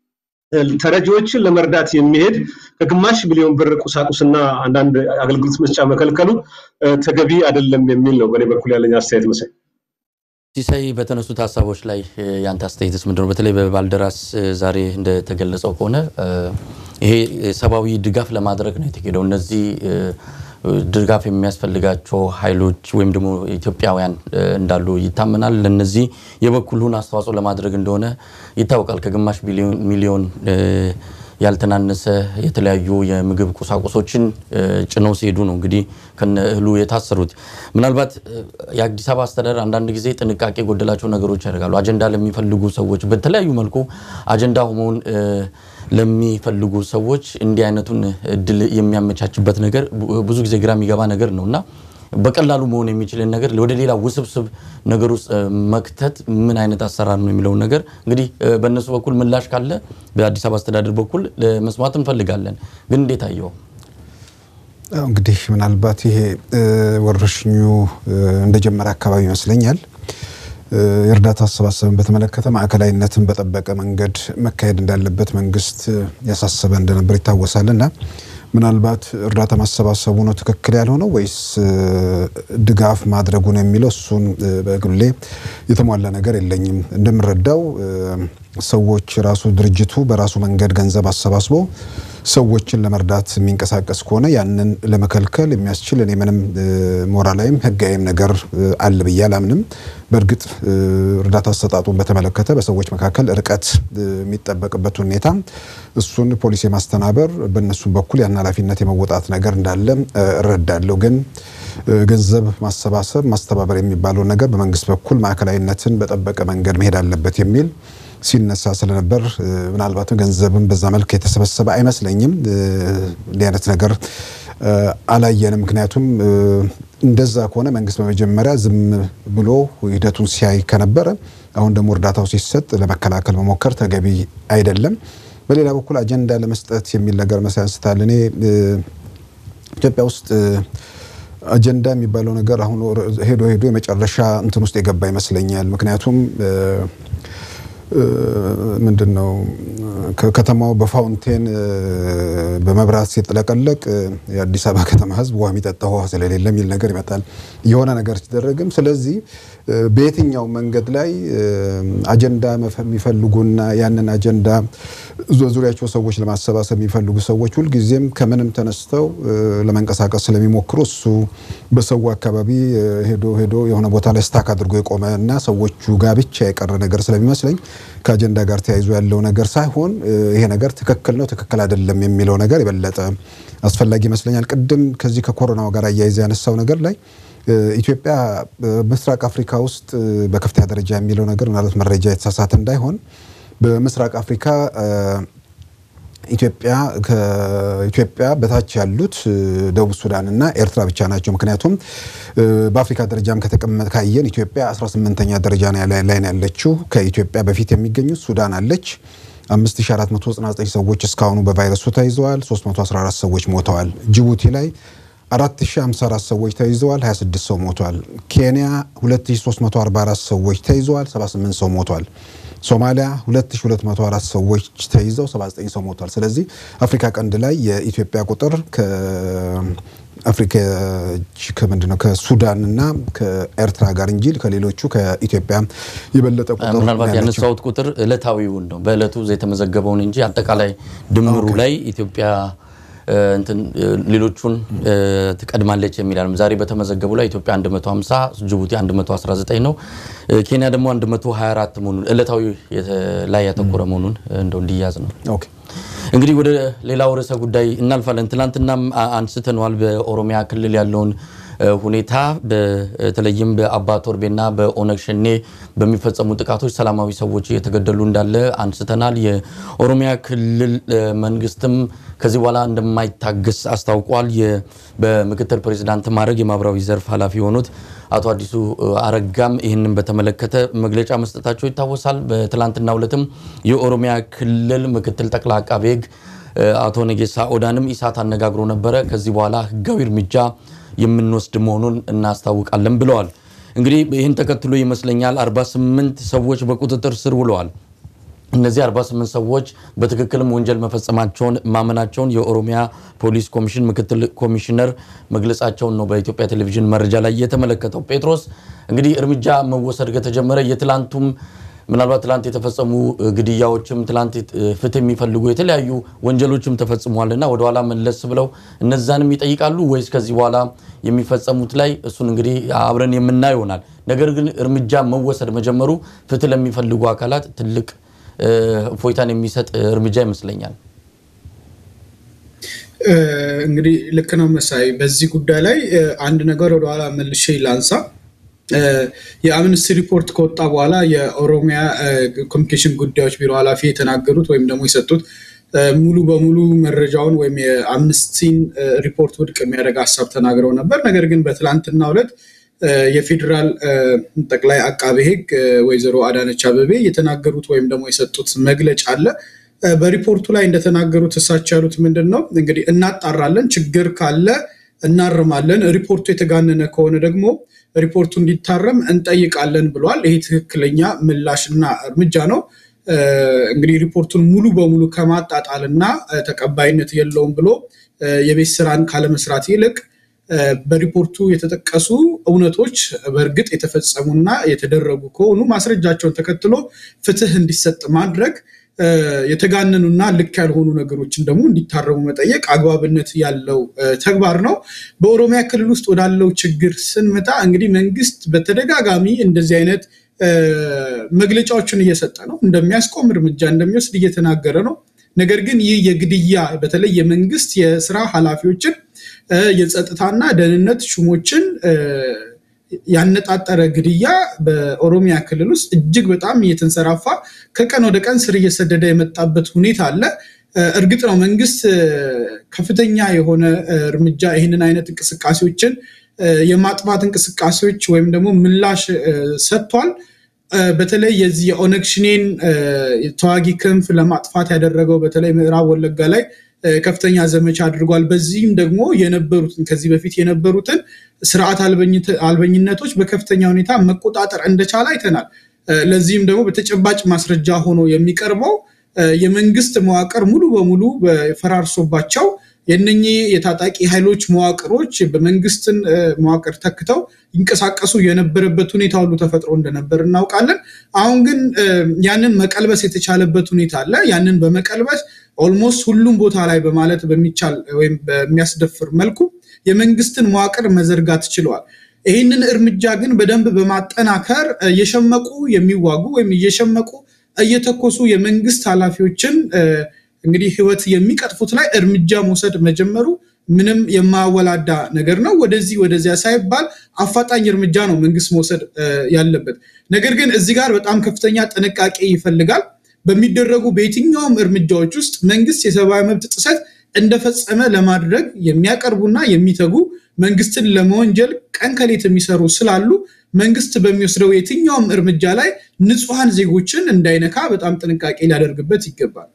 ተረጂዎችን ለመርዳት የሚሄድ ከግማሽ ሚሊዮን ብር ቁሳቁስና አንዳንድ አገልግሎት መስጫ መከልከሉ ተገቢ አይደለም የሚል ነው በእኔ በኩል ያለኝ አስተያየት መሳይ። ሲሳይ በተነሱት ሀሳቦች ላይ የአንተ አስተያየትስ ምንድን ነው? በተለይ በባልደራስ ዛሬ እንደተገለጸው ከሆነ ይሄ ሰብአዊ ድጋፍ ለማድረግ ነው የተሄደው። እነዚህ ድጋፍ የሚያስፈልጋቸው ኃይሎች ወይም ደግሞ ኢትዮጵያውያን እንዳሉ ይታመናል። ለነዚህ የበኩሉን አስተዋጽኦ ለማድረግ እንደሆነ ይታወቃል። ከግማሽ ሚሊዮን ያልተናነሰ የተለያዩ የምግብ ቁሳቁሶችን ጭነው ሲሄዱ ነው እንግዲህ ከነ እህሉ የታሰሩት። ምናልባት የአዲስ አበባ አስተዳደር አንዳንድ ጊዜ ጥንቃቄ የጎደላቸው ነገሮች ያደርጋሉ። አጀንዳ ለሚፈልጉ ሰዎች በተለያዩ መልኩ አጀንዳ መሆን ለሚፈልጉ ሰዎች እንዲህ አይነቱን እድል የሚያመቻችበት ነገር ብዙ ጊዜ ግራ የሚገባ ነገር ነው እና በቀላሉ መሆን የሚችልን ነገር ወደ ሌላ ውስብስብ ነገር ውስጥ መክተት ምን አይነት አሰራር ነው የሚለውን ነገር እንግዲህ በእነሱ በኩል ምላሽ ካለ በአዲስ አበባ አስተዳደር በኩል መስማት እንፈልጋለን። ግን እንዴት አየው? እንግዲህ ምናልባት ይሄ ወረርሽኙ እንደጀመረ አካባቢ ይመስለኛል የእርዳታ አሰባሰብን በተመለከተ ማዕከላዊነትን በጠበቀ መንገድ መካሄድ እንዳለበት መንግስት ያሳሰበ እንደነበር ይታወሳል እና ምናልባት እርዳታ ማሰባሰቡ ነው ትክክል ያልሆነው ወይስ ድጋፍ ማድረጉ ነው የሚለው እሱን በግሌ የተሟላ ነገር የለኝም። እንደምረዳው ሰዎች ራሱ ድርጅቱ በራሱ መንገድ ገንዘብ አሰባስቦ ሰዎችን ለመርዳት የሚንቀሳቀስ ከሆነ ያንን ለመከልከል የሚያስችል እኔ ምንም ሞራላዊም ሕጋዊም ነገር አለ ብዬ አላምንም። በእርግጥ እርዳታ አሰጣጡን በተመለከተ በሰዎች መካከል ርቀት የሚጠበቅበት ሁኔታ እሱን ፖሊሲ የማስተናበር በእነሱም በኩል ያን ኃላፊነት የመወጣት ነገር እንዳለ እረዳለሁ። ግን ገንዘብ ማሰባሰብ ማስተባበር የሚባለው ነገር በመንግስት በኩል ማዕከላዊነትን በጠበቀ መንገድ መሄድ አለበት የሚል ሲነሳ ስለነበር ምናልባትም ገንዘብን በዛ መልክ የተሰበሰበ አይመስለኝም። እንዲህ አይነት ነገር አላየንም። ምክንያቱም እንደዛ ከሆነ መንግስት በመጀመሪያ ዝም ብሎ ሂደቱን ሲያይ ከነበረ አሁን ደግሞ እርዳታው ሲሰጥ ለመከላከል መሞከር ተገቢ አይደለም። በሌላ በኩል አጀንዳ ለመስጠት የሚል ነገር መሳይ አንስታል። እኔ ኢትዮጵያ ውስጥ አጀንዳ የሚባለው ነገር አሁን ሄዶ ሄዶ የመጨረሻ እንትን ውስጥ የገባ ይመስለኛል። ምክንያቱም ምንድን ነው ከተማው በፋውንቴን በመብራት ሲጥለቀለቅ የአዲስ አበባ ከተማ ሕዝብ ውሃ የሚጠጣ ውሃ ስለሌለ የሚል ነገር ይመጣል። የሆነ ነገር ሲደረግም ስለዚህ በየትኛው መንገድ ላይ አጀንዳ የሚፈልጉና ያንን አጀንዳ ዙሪያቸው ሰዎች ለማሰባሰብ የሚፈልጉ ሰዎች ሁልጊዜም ከምንም ተነስተው ለመንቀሳቀስ ስለሚሞክሩ እሱ በሰው አካባቢ ሄዶ ሄዶ የሆነ ቦታ ላይ ስታክ አድርጎ የቆመ እና ሰዎቹ ጋር ብቻ የቀረ ነገር ስለሚመስለኝ ከአጀንዳ ጋር ተያይዞ ያለው ነገር ሳይሆን ይሄ ነገር ትክክል ነው፣ ትክክል አይደለም የሚለው ነገር የበለጠ አስፈላጊ ይመስለኛል። ቅድም ከዚህ ከኮሮናው ጋር አያይዘ ያነሳው ነገር ላይ ኢትዮጵያ በምስራቅ አፍሪካ ውስጥ በከፍተኛ ደረጃ የሚለው ነገር ምናልባት መረጃ የተሳሳተ እንዳይሆን በምስራቅ አፍሪካ ኢትዮጵያ ከኢትዮጵያ በታች ያሉት ደቡብ ሱዳን እና ኤርትራ ብቻ ናቸው። ምክንያቱም በአፍሪካ ደረጃም ከተቀመጠ ካየን ኢትዮጵያ 18ኛ ደረጃ ላይ ነው ያለችው። ከኢትዮጵያ በፊት የሚገኙት ሱዳን አለች። 5499 ሰዎች እስካሁኑ በቫይረሱ ተይዘዋል። 314 ሰዎች ሞተዋል። ጅቡቲ ላይ 4054 ሰዎች ተይዘዋል። 26 ሰው ሞቷል። ኬንያ 2344 ሰዎች ተይዘዋል። 78 ሰው ሞቷል። ሶማሊያ 2204 ሰዎች ተይዘው 79 ሰው ሞቷል። ስለዚህ አፍሪካ ቀንድ ላይ የኢትዮጵያ ቁጥር ከአፍሪካ ከምንድን ነው ከሱዳን እና ከኤርትራ ጋር እንጂ ከሌሎቹ ከኢትዮጵያ የበለጠ ቁጥር ምናልባት ያነሳሁት ቁጥር እለታዊውን ነው በእለቱ የተመዘገበውን እንጂ አጠቃላይ ድምሩ ላይ ኢትዮጵያ እንትን ሌሎቹን ትቀድማለች የሚል አለም። ዛሬ በተመዘገቡ ላይ ኢትዮጵያ 150 ጅቡቲ 119 ነው። ኬንያ ደግሞ 124 መሆኑን እለታዊ ላይ ያተኮረ መሆኑን እንደው እንዲያዝ ነው። ኦኬ እንግዲህ ወደ ሌላው ርዕሰ ጉዳይ እናልፋለን። ትናንትናም አንስተነዋል። በኦሮሚያ ክልል ያለውን ሁኔታ በተለይም በአባ ቶርቤና በኦነግ ሸኔ በሚፈጸሙ ጥቃቶች ሰላማዊ ሰዎች እየተገደሉ እንዳለ አንስተናል። የኦሮሚያ ክልል መንግስትም ከዚህ በኋላ እንደማይታገስ አስታውቋል። በምክትል ፕሬዚዳንት ማድረግ የማህበራዊ ዘርፍ ኃላፊ የሆኑት አቶ አዲሱ አረጋም ይህንን በተመለከተ መግለጫ መስጠታቸው ይታወሳል። በትላንትናው ዕለትም የኦሮሚያ ክልል ምክትል ጠቅላይ አቃቤ ሕግ አቶ ነጌሳ ኦዳንም ኢሳት አነጋግሮ ነበረ። ከዚህ በኋላ ህጋዊ እርምጃ የምንወስድ መሆኑን እናስታውቃለን ብለዋል። እንግዲህ ይህን ተከትሎ ይመስለኛል 48 ሰዎች በቁጥጥር ስር ውለዋል። እነዚህ 48 ሰዎች በትክክልም ወንጀል መፈጸማቸውን ማመናቸውን የኦሮሚያ ፖሊስ ኮሚሽን ምክትል ኮሚሽነር መግለጻቸውን ነው በኢትዮጵያ ቴሌቪዥን መረጃ ላይ የተመለከተው። ጴጥሮስ እንግዲህ እርምጃ መወሰድ ከተጀመረ የትላንቱም ምናልባት ትላንት የተፈጸሙ ግድያዎችም ትላንት ፍትህ የሚፈልጉ የተለያዩ ወንጀሎችም ተፈጽመዋልና ወደኋላ መለስ ብለው እነዛንም ይጠይቃሉ ወይስ ከዚህ በኋላ የሚፈጸሙት ላይ እሱን እንግዲህ አብረን የምናየው ይሆናል። ነገር ግን እርምጃ መወሰድ መጀመሩ ፍትህ ለሚፈልጉ አካላት ትልቅ እፎይታን የሚሰጥ እርምጃ ይመስለኛል። እንግዲህ ልክ ነው መሳይ። በዚህ ጉዳይ ላይ አንድ ነገር ወደኋላ መልሼ ላንሳ። የአምነስቲ ሪፖርት ከወጣ በኋላ የኦሮሚያ ኮሚኒኬሽን ጉዳዮች ቢሮ ኃላፊ የተናገሩት ወይም ደግሞ የሰጡት ሙሉ በሙሉ መረጃውን ወይም የአምነስቲን ሪፖርት ውድቅ የሚያደርግ ሀሳብ ተናግረው ነበር። ነገር ግን በትላንትናው ዕለት የፌዴራል ጠቅላይ አቃቤ ሕግ ወይዘሮ አዳነች አበቤ የተናገሩት ወይም ደግሞ የሰጡት መግለጫ አለ። በሪፖርቱ ላይ እንደተናገሩት እሳቸው ያሉት ምንድን ነው እንግዲህ እናጣራለን፣ ችግር ካለ እናርማለን፣ ሪፖርቱ የተጋነነ ከሆነ ደግሞ ሪፖርቱ እንዲታረም እንጠይቃለን ብለዋል። ይሄ ትክክለኛ ምላሽና እርምጃ ነው። እንግዲህ ሪፖርቱን ሙሉ በሙሉ ከማጣጣል እና ተቀባይነት የለውም ብሎ የቤት ስራን ካለመስራት ይልቅ በሪፖርቱ የተጠቀሱ እውነቶች በእርግጥ የተፈጸሙና የተደረጉ ከሆኑ ማስረጃቸውን ተከትሎ ፍትህ እንዲሰጥ ማድረግ የተጋነኑና ልክ ያልሆኑ ነገሮችን ደግሞ እንዲታረሙ መጠየቅ አግባብነት ያለው ተግባር ነው። በኦሮሚያ ክልል ውስጥ ወዳለው ችግር ስንመጣ እንግዲህ መንግስት በተደጋጋሚ እንደዚህ አይነት መግለጫዎችን እየሰጠ ነው። እንደሚያስቆም እርምጃ እንደሚወስድ እየተናገረ ነው። ነገር ግን ይህ የግድያ በተለይ የመንግስት የስራ ኃላፊዎችን የጸጥታና ደህንነት ሹሞችን ያነጣጠረ ግድያ በኦሮሚያ ክልል ውስጥ እጅግ በጣም እየተንሰራፋ ከቀን ወደ ቀን ስር እየሰደደ የመጣበት ሁኔታ አለ። እርግጥ ነው መንግስት ከፍተኛ የሆነ እርምጃ ይህንን አይነት እንቅስቃሴዎችን የማጥፋት እንቅስቃሴዎች ወይም ደግሞ ምላሽ ሰጥቷል። በተለይ የዚህ የኦነግ ሽኔን ተዋጊ ክንፍ ለማጥፋት ያደረገው በተለይ ምዕራብ ወለጋ ላይ ከፍተኛ ዘመቻ አድርጓል። በዚህም ደግሞ የነበሩትን ከዚህ በፊት የነበሩትን ስርዓት አልበኝነቶች በከፍተኛ ሁኔታ መቆጣጠር እንደቻለ አይተናል። ለዚህም ደግሞ በተጨባጭ ማስረጃ ሆኖ የሚቀርበው የመንግስት መዋቅር ሙሉ በሙሉ ፈራርሶባቸው የነኚህ የታጣቂ ኃይሎች መዋቅሮች በመንግስትን መዋቅር ተክተው ይንቀሳቀሱ የነበረበት ሁኔታ ሁሉ ተፈጥሮ እንደነበር እናውቃለን። አሁን ግን ያንን መቀልበስ የተቻለበት ሁኔታ አለ። ያንን በመቀልበስ ኦልሞስት ሁሉም ቦታ ላይ በማለት በሚቻል ወይም በሚያስደፍር መልኩ የመንግስትን መዋቅር መዘርጋት ችለዋል። ይህንን እርምጃ ግን በደንብ በማጠናከር እየሸመቁ የሚዋጉ ወይም እየሸመቁ እየተኮሱ የመንግስት ኃላፊዎችን እንግዲህ ህይወት የሚቀጥፉት ላይ እርምጃ መውሰድ መጀመሩ ምንም የማወላዳ ነገር ነው። ወደዚህ ወደዚያ ሳይባል አፋጣኝ እርምጃ ነው መንግስት መውሰድ ያለበት። ነገር ግን እዚህ ጋር በጣም ከፍተኛ ጥንቃቄ ይፈልጋል። በሚደረጉ በየትኛውም እርምጃዎች ውስጥ መንግስት የሰብአዊ መብት ጥሰት እንደፈጸመ ለማድረግ የሚያቀርቡና የሚተጉ መንግስትን ለመወንጀል ቀን ከሌት የሚሰሩ ስላሉ መንግስት በሚወስደው የትኛውም እርምጃ ላይ ንጹሐን ዜጎችን እንዳይነካ በጣም ጥንቃቄ ሊያደርግበት ይገባል።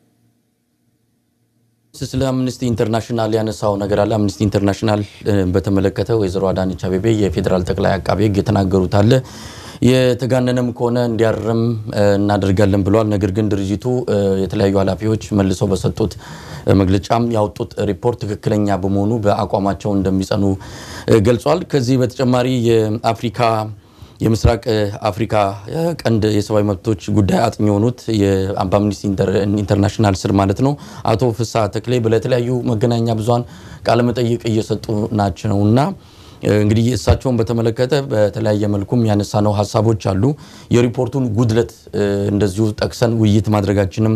ስለ አምነስቲ ኢንተርናሽናል ያነሳው ነገር አለ። አምነስቲ ኢንተርናሽናል በተመለከተ ወይዘሮ አዳነች አቤቤ የፌዴራል ጠቅላይ አቃቤ ሕግ የተናገሩት አለ የተጋነነም ከሆነ እንዲያርም እናደርጋለን ብለዋል። ነገር ግን ድርጅቱ የተለያዩ ኃላፊዎች መልሰው በሰጡት መግለጫም ያወጡት ሪፖርት ትክክለኛ በመሆኑ በአቋማቸው እንደሚጸኑ ገልጿል። ከዚህ በተጨማሪ የአፍሪካ የምስራቅ አፍሪካ ቀንድ የሰብአዊ መብቶች ጉዳይ አጥኚ የሆኑት በአምነስቲ ኢንተርናሽናል ስር ማለት ነው አቶ ፍስሐ ተክሌ ለተለያዩ መገናኛ ብዙሃን ቃለመጠይቅ እየሰጡ ናቸው እና እንግዲህ እሳቸውን በተመለከተ በተለያየ መልኩም ያነሳነው ሀሳቦች አሉ። የሪፖርቱን ጉድለት እንደዚሁ ጠቅሰን ውይይት ማድረጋችንም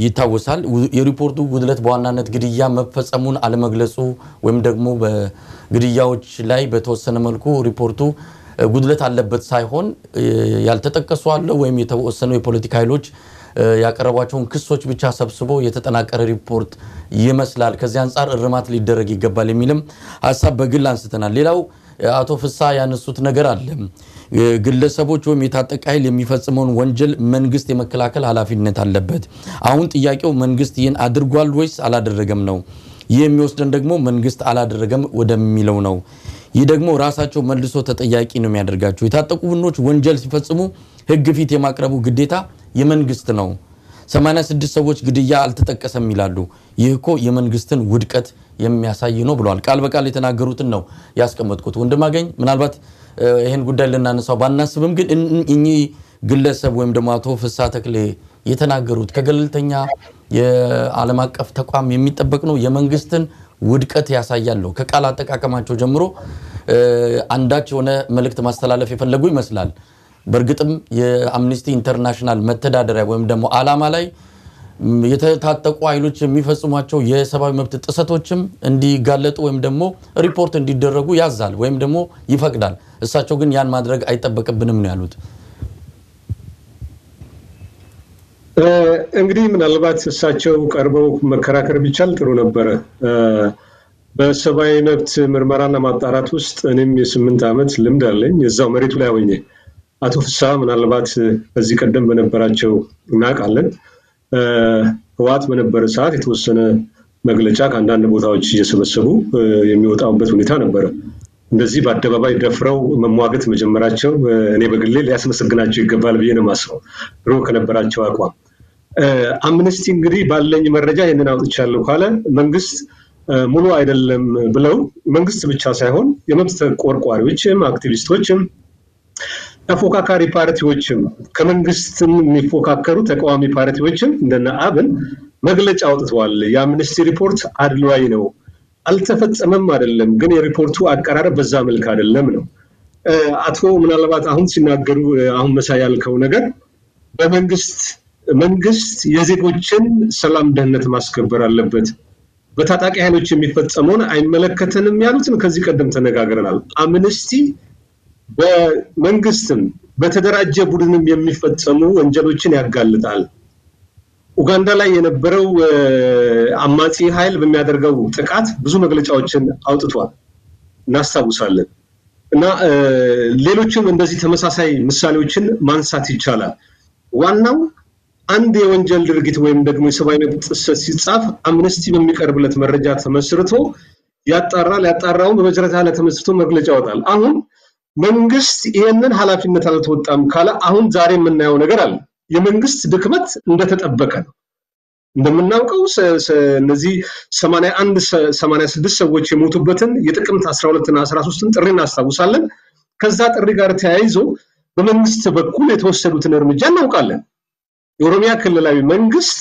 ይታወሳል። የሪፖርቱ ጉድለት በዋናነት ግድያ መፈጸሙን አለመግለጹ ወይም ደግሞ ግድያዎች ላይ በተወሰነ መልኩ ሪፖርቱ ጉድለት አለበት ሳይሆን ያልተጠቀሱ አለ ወይም የተወሰኑ የፖለቲካ ኃይሎች ያቀረቧቸውን ክሶች ብቻ ሰብስቦ የተጠናቀረ ሪፖርት ይመስላል። ከዚህ አንጻር እርማት ሊደረግ ይገባል የሚልም ሀሳብ በግል አንስተናል። ሌላው አቶ ፍሳ ያነሱት ነገር አለ። ግለሰቦች ወይም የታጠቀ ኃይል የሚፈጽመውን ወንጀል መንግስት የመከላከል ኃላፊነት አለበት። አሁን ጥያቄው መንግስት ይህን አድርጓል ወይስ አላደረገም ነው። ይህ የሚወስደን ደግሞ መንግስት አላደረገም ወደሚለው ነው። ይህ ደግሞ ራሳቸው መልሶ ተጠያቂ ነው የሚያደርጋቸው። የታጠቁ ቡድኖች ወንጀል ሲፈጽሙ ህግ ፊት የማቅረቡ ግዴታ የመንግስት ነው። 86 ሰዎች ግድያ አልተጠቀሰም ይላሉ። ይህ እኮ የመንግስትን ውድቀት የሚያሳይ ነው ብለዋል። ቃል በቃል የተናገሩትን ነው ያስቀመጥኩት። ወንድማገኝ ምናልባት ይህን ጉዳይ ልናነሳው ባናስብም ግን እኚህ ግለሰብ ወይም ደግሞ አቶ ፍሳ ተክሌ የተናገሩት ከገለልተኛ የዓለም አቀፍ ተቋም የሚጠበቅ ነው። የመንግስትን ውድቀት ያሳያል ነው። ከቃል አጠቃቀማቸው ጀምሮ አንዳች የሆነ መልእክት ማስተላለፍ የፈለጉ ይመስላል። በእርግጥም የአምኒስቲ ኢንተርናሽናል መተዳደሪያ ወይም ደግሞ ዓላማ ላይ የተታጠቁ ኃይሎች የሚፈጽሟቸው የሰብአዊ መብት ጥሰቶችም እንዲጋለጡ ወይም ደግሞ ሪፖርት እንዲደረጉ ያዛል ወይም ደግሞ ይፈቅዳል። እሳቸው ግን ያን ማድረግ አይጠበቅብንም ነው ያሉት። እንግዲህ ምናልባት እሳቸው ቀርበው መከራከር ቢቻል ጥሩ ነበረ። በሰብአዊ መብት ምርመራና ማጣራት ውስጥ እኔም የስምንት ዓመት ልምድ አለኝ እዛው መሬቱ ላይ ሆኜ አቶ ፍስሐ ምናልባት ከዚህ ቀደም በነበራቸው እናውቃለን ህወሓት በነበረ ሰዓት የተወሰነ መግለጫ ከአንዳንድ ቦታዎች እየሰበሰቡ የሚወጣበት ሁኔታ ነበረ። እንደዚህ በአደባባይ ደፍረው መሟገት መጀመራቸው እኔ በግሌ ሊያስመሰግናቸው ይገባል ብዬ ነው የማስበው ድሮ ከነበራቸው አቋም። አምነስቲ እንግዲህ ባለኝ መረጃ ይህንን አውጥቻለሁ ካለ መንግስት ሙሉ አይደለም ብለው መንግስት ብቻ ሳይሆን የመብት ተቆርቋሪዎችም አክቲቪስቶችም ተፎካካሪ ፓርቲዎችም ከመንግስትም የሚፎካከሩ ተቃዋሚ ፓርቲዎችም እንደነ አብን መግለጫ አውጥተዋል። የአምነስቲ ሪፖርት አድሏዊ ነው፣ አልተፈጸመም አይደለም፣ ግን የሪፖርቱ አቀራረብ በዛ መልክ አይደለም ነው። አቶ ምናልባት አሁን ሲናገሩ አሁን መሳይ ያልከው ነገር በመንግስት መንግስት የዜጎችን ሰላም ደህንነት ማስከበር አለበት፣ በታጣቂ ኃይሎች የሚፈጸመውን አይመለከተንም ያሉትን ከዚህ ቀደም ተነጋግረናል። አምነስቲ በመንግስትም በተደራጀ ቡድንም የሚፈጸሙ ወንጀሎችን ያጋልጣል። ኡጋንዳ ላይ የነበረው አማጺ ኃይል በሚያደርገው ጥቃት ብዙ መግለጫዎችን አውጥቷል፣ እናስታውሳለን። እና ሌሎችም እንደዚህ ተመሳሳይ ምሳሌዎችን ማንሳት ይቻላል። ዋናው አንድ የወንጀል ድርጊት ወይም ደግሞ የሰብአዊ መብት ጥሰት ሲጻፍ አምነስቲ በሚቀርብለት መረጃ ተመስርቶ ያጣራል። ያጣራውን በመጨረሻ ላይ ተመስርቶ መግለጫ ያወጣል። አሁን መንግስት ይህንን ኃላፊነት አልተወጣም ካለ አሁን ዛሬ የምናየው ነገር አለ። የመንግስት ድክመት እንደተጠበቀ ነው። እንደምናውቀው እነዚህ ሰማንያ አንድ ሰማንያ ስድስት ሰዎች የሞቱበትን የጥቅምት አስራ ሁለትና አስራ ሶስትን ጥሪ እናስታውሳለን። ከዛ ጥሪ ጋር ተያይዞ በመንግስት በኩል የተወሰዱትን እርምጃ እናውቃለን። የኦሮሚያ ክልላዊ መንግስት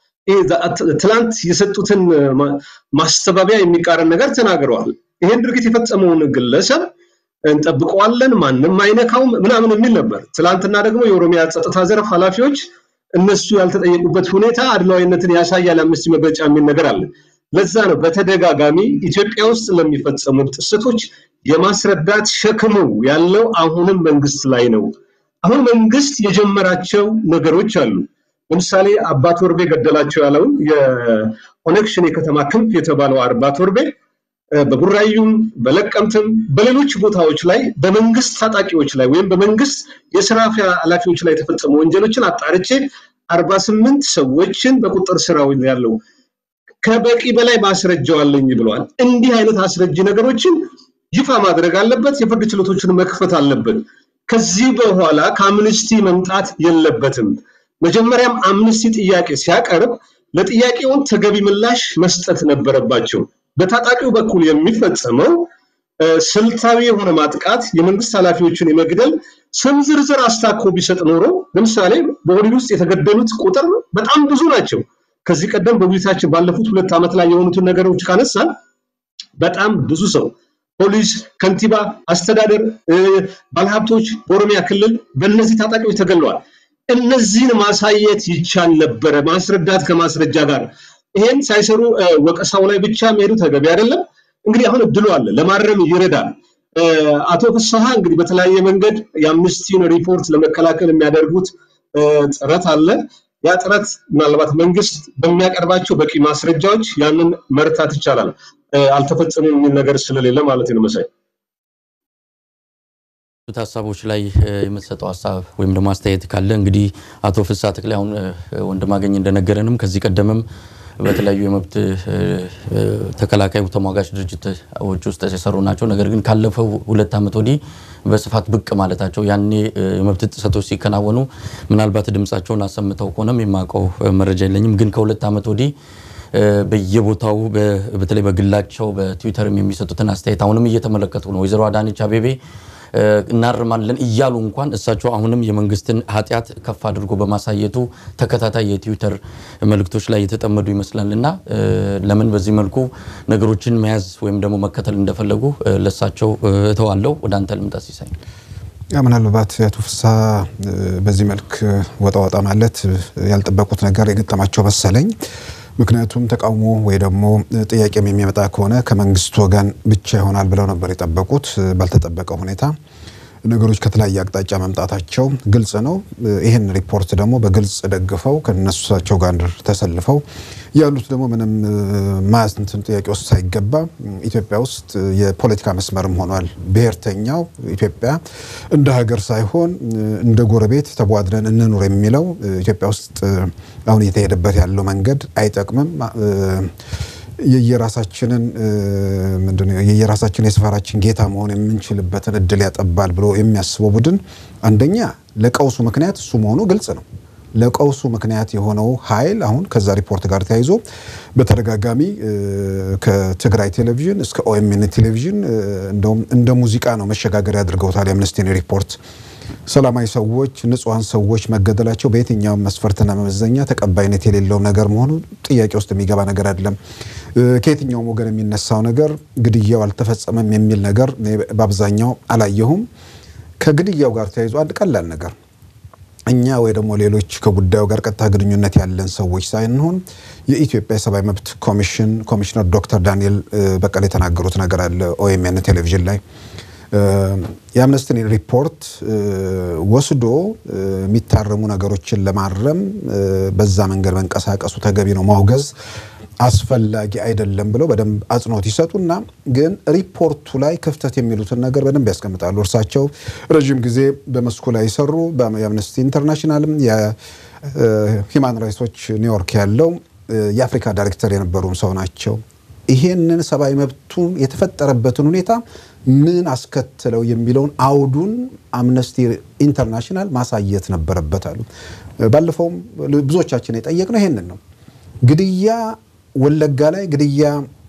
ትላንት የሰጡትን ማስተባበያ የሚቃረን ነገር ተናግረዋል። ይሄን ድርጊት የፈጸመውን ግለሰብ እንጠብቀዋለን፣ ማንም አይነካውም ምናምን የሚል ነበር። ትላንትና ደግሞ የኦሮሚያ ጸጥታ ዘርፍ ኃላፊዎች እነሱ ያልተጠየቁበት ሁኔታ አድሏዊነትን ያሳያል አምነስቲ መግለጫ የሚል ነገር አለ። ለዛ ነው በተደጋጋሚ ኢትዮጵያ ውስጥ ለሚፈጸሙ ጥሰቶች የማስረዳት ሸክሙ ያለው አሁንም መንግስት ላይ ነው። አሁን መንግስት የጀመራቸው ነገሮች አሉ። ለምሳሌ አባት ወርቤ ገደላቸው ያለውን የኦነግ ሸኔ የከተማ ክንፍ የተባለው አባት ወርቤ በቡራዩም በለቀምትም በሌሎች ቦታዎች ላይ በመንግስት ታጣቂዎች ላይ ወይም በመንግስት የስራ ኃላፊዎች ላይ የተፈጸሙ ወንጀሎችን አጣርቼ አርባ ስምንት ሰዎችን በቁጥር ስር ያለው ከበቂ በላይ ማስረጃው አለኝ ብለዋል። እንዲህ አይነት አስረጂ ነገሮችን ይፋ ማድረግ አለበት። የፍርድ ችሎቶችን መክፈት አለበት። ከዚህ በኋላ ከአምነስቲ መምጣት የለበትም። መጀመሪያም አምነስቲ ጥያቄ ሲያቀርብ ለጥያቄውን ተገቢ ምላሽ መስጠት ነበረባቸው። በታጣቂው በኩል የሚፈጸመው ስልታዊ የሆነ ማጥቃት የመንግስት ኃላፊዎችን የመግደል ስም ዝርዝር አስታኮ ቢሰጥ ኖሮ ለምሳሌ በኦህዴድ ውስጥ የተገደሉት ቁጥር በጣም ብዙ ናቸው። ከዚህ ቀደም በውይይታችን ባለፉት ሁለት ዓመት ላይ የሆኑትን ነገሮች ካነሳን በጣም ብዙ ሰው ፖሊስ፣ ከንቲባ፣ አስተዳደር፣ ባለሀብቶች በኦሮሚያ ክልል በእነዚህ ታጣቂዎች ተገለዋል። እነዚህን ማሳየት ይቻል ነበረ፣ ማስረዳት ከማስረጃ ጋር። ይሄን ሳይሰሩ ወቀሳው ላይ ብቻ መሄዱ ተገቢ አይደለም። እንግዲህ አሁን እድሉ አለ፣ ለማረም ይረዳል። አቶ ፍስሐ እንግዲህ በተለያየ መንገድ የአምነስቲን ሪፖርት ለመከላከል የሚያደርጉት ጥረት አለ። ያ ጥረት ምናልባት መንግስት በሚያቀርባቸው በቂ ማስረጃዎች ያንን መርታት ይቻላል። አልተፈጸመም የሚል ነገር ስለሌለ ማለት ነው መሳይ ሀሳቦች ላይ የምትሰጠው ሀሳብ ወይም ደግሞ አስተያየት ካለ እንግዲህ አቶ ፍስሐ ተክሌ አሁን ወንድማገኝ እንደነገረንም ከዚህ ቀደምም በተለያዩ የመብት ተከላካይ ተሟጋች ድርጅቶች ውስጥ የሰሩ ናቸው። ነገር ግን ካለፈው ሁለት ዓመት ወዲህ በስፋት ብቅ ማለታቸው ያኔ የመብት ጥሰቶች ሲከናወኑ ምናልባት ድምፃቸውን አሰምተው ከሆነም የማውቀው መረጃ የለኝም። ግን ከሁለት ዓመት ወዲህ በየቦታው በተለይ በግላቸው በትዊተርም የሚሰጡትን አስተያየት አሁንም እየተመለከቱ ነው። ወይዘሮ አዳነች አቤቤ እናርማለን እያሉ እንኳን እሳቸው አሁንም የመንግስትን ኃጢአት ከፍ አድርጎ በማሳየቱ ተከታታይ የትዊተር መልእክቶች ላይ የተጠመዱ ይመስላል እና ለምን በዚህ መልኩ ነገሮችን መያዝ ወይም ደግሞ መከተል እንደፈለጉ ለእሳቸው እተዋለው። ወደ አንተ ልምጣ ሲሳይ። ምናልባት አቶ ፍስሐ በዚህ መልክ ወጣ ወጣ ማለት ያልጠበቁት ነገር የገጠማቸው መሰለኝ። ምክንያቱም ተቃውሞ ወይ ደግሞ ጥያቄም የሚመጣ ከሆነ ከመንግስት ወገን ብቻ ይሆናል ብለው ነበር የጠበቁት። ባልተጠበቀ ሁኔታ ነገሮች ከተለያየ አቅጣጫ መምጣታቸው ግልጽ ነው። ይህን ሪፖርት ደግሞ በግልጽ ደግፈው ከነሳቸው ጋር ተሰልፈው ያሉት ደግሞ ምንም ማንትን ጥያቄ ውስጥ ሳይገባ ኢትዮጵያ ውስጥ የፖለቲካ መስመርም ሆኗል። ብሔርተኛው ኢትዮጵያ እንደ ሀገር ሳይሆን እንደ ጎረቤት ተቧድረን እንኑር የሚለው ኢትዮጵያ ውስጥ አሁን እየተሄደበት ያለው መንገድ አይጠቅምም። የየራሳችንን ምንድነው የየራሳችን የሰፈራችን ጌታ መሆን የምንችልበትን እድል ያጠባል ብሎ የሚያስበው ቡድን አንደኛ ለቀውሱ ምክንያት እሱ መሆኑ ግልጽ ነው። ለቀውሱ ምክንያት የሆነው ኃይል አሁን ከዛ ሪፖርት ጋር ተያይዞ በተደጋጋሚ ከትግራይ ቴሌቪዥን እስከ ኦኤምኤን ቴሌቪዥን እንደውም እንደ ሙዚቃ ነው መሸጋገሪያ አድርገውታል። የአምነስቲን ሪፖርት ሰላማዊ ሰዎች፣ ንጹሐን ሰዎች መገደላቸው በየትኛውም መስፈርትና መመዘኛ ተቀባይነት የሌለው ነገር መሆኑ ጥያቄ ውስጥ የሚገባ ነገር አይደለም። ከየትኛውም ወገን የሚነሳው ነገር ግድያው አልተፈጸመም የሚል ነገር በአብዛኛው አላየሁም። ከግድያው ጋር ተያይዞ አንድ ቀላል ነገር እኛ ወይ ደግሞ ሌሎች ከጉዳዩ ጋር ቀጥታ ግንኙነት ያለን ሰዎች ሳይንሆን የኢትዮጵያ የሰብአዊ መብት ኮሚሽን ኮሚሽነር ዶክተር ዳንኤል በቀለ የተናገሩት ነገር አለ ኦኤምኤን ቴሌቪዥን ላይ የአምነስቲን ሪፖርት ወስዶ የሚታረሙ ነገሮችን ለማረም በዛ መንገድ መንቀሳቀሱ ተገቢ ነው፣ ማውገዝ አስፈላጊ አይደለም ብለው በደንብ አጽንኦት ይሰጡና ግን ሪፖርቱ ላይ ክፍተት የሚሉትን ነገር በደንብ ያስቀምጣሉ። እርሳቸው ረዥም ጊዜ በመስኩ ላይ የሰሩ የአምነስቲ ኢንተርናሽናልም የሂማን ራይትሶች ኒውዮርክ ያለው የአፍሪካ ዳይሬክተር የነበሩም ሰው ናቸው። ይሄንን ሰብአዊ መብቱን የተፈጠረበትን ሁኔታ ምን አስከትለው የሚለውን አውዱን አምነስቲ ኢንተርናሽናል ማሳየት ነበረበት አሉ። ባለፈውም ብዙዎቻችን የጠየቅነው ይሄንን ነው። ግድያ ወለጋ ላይ ግድያ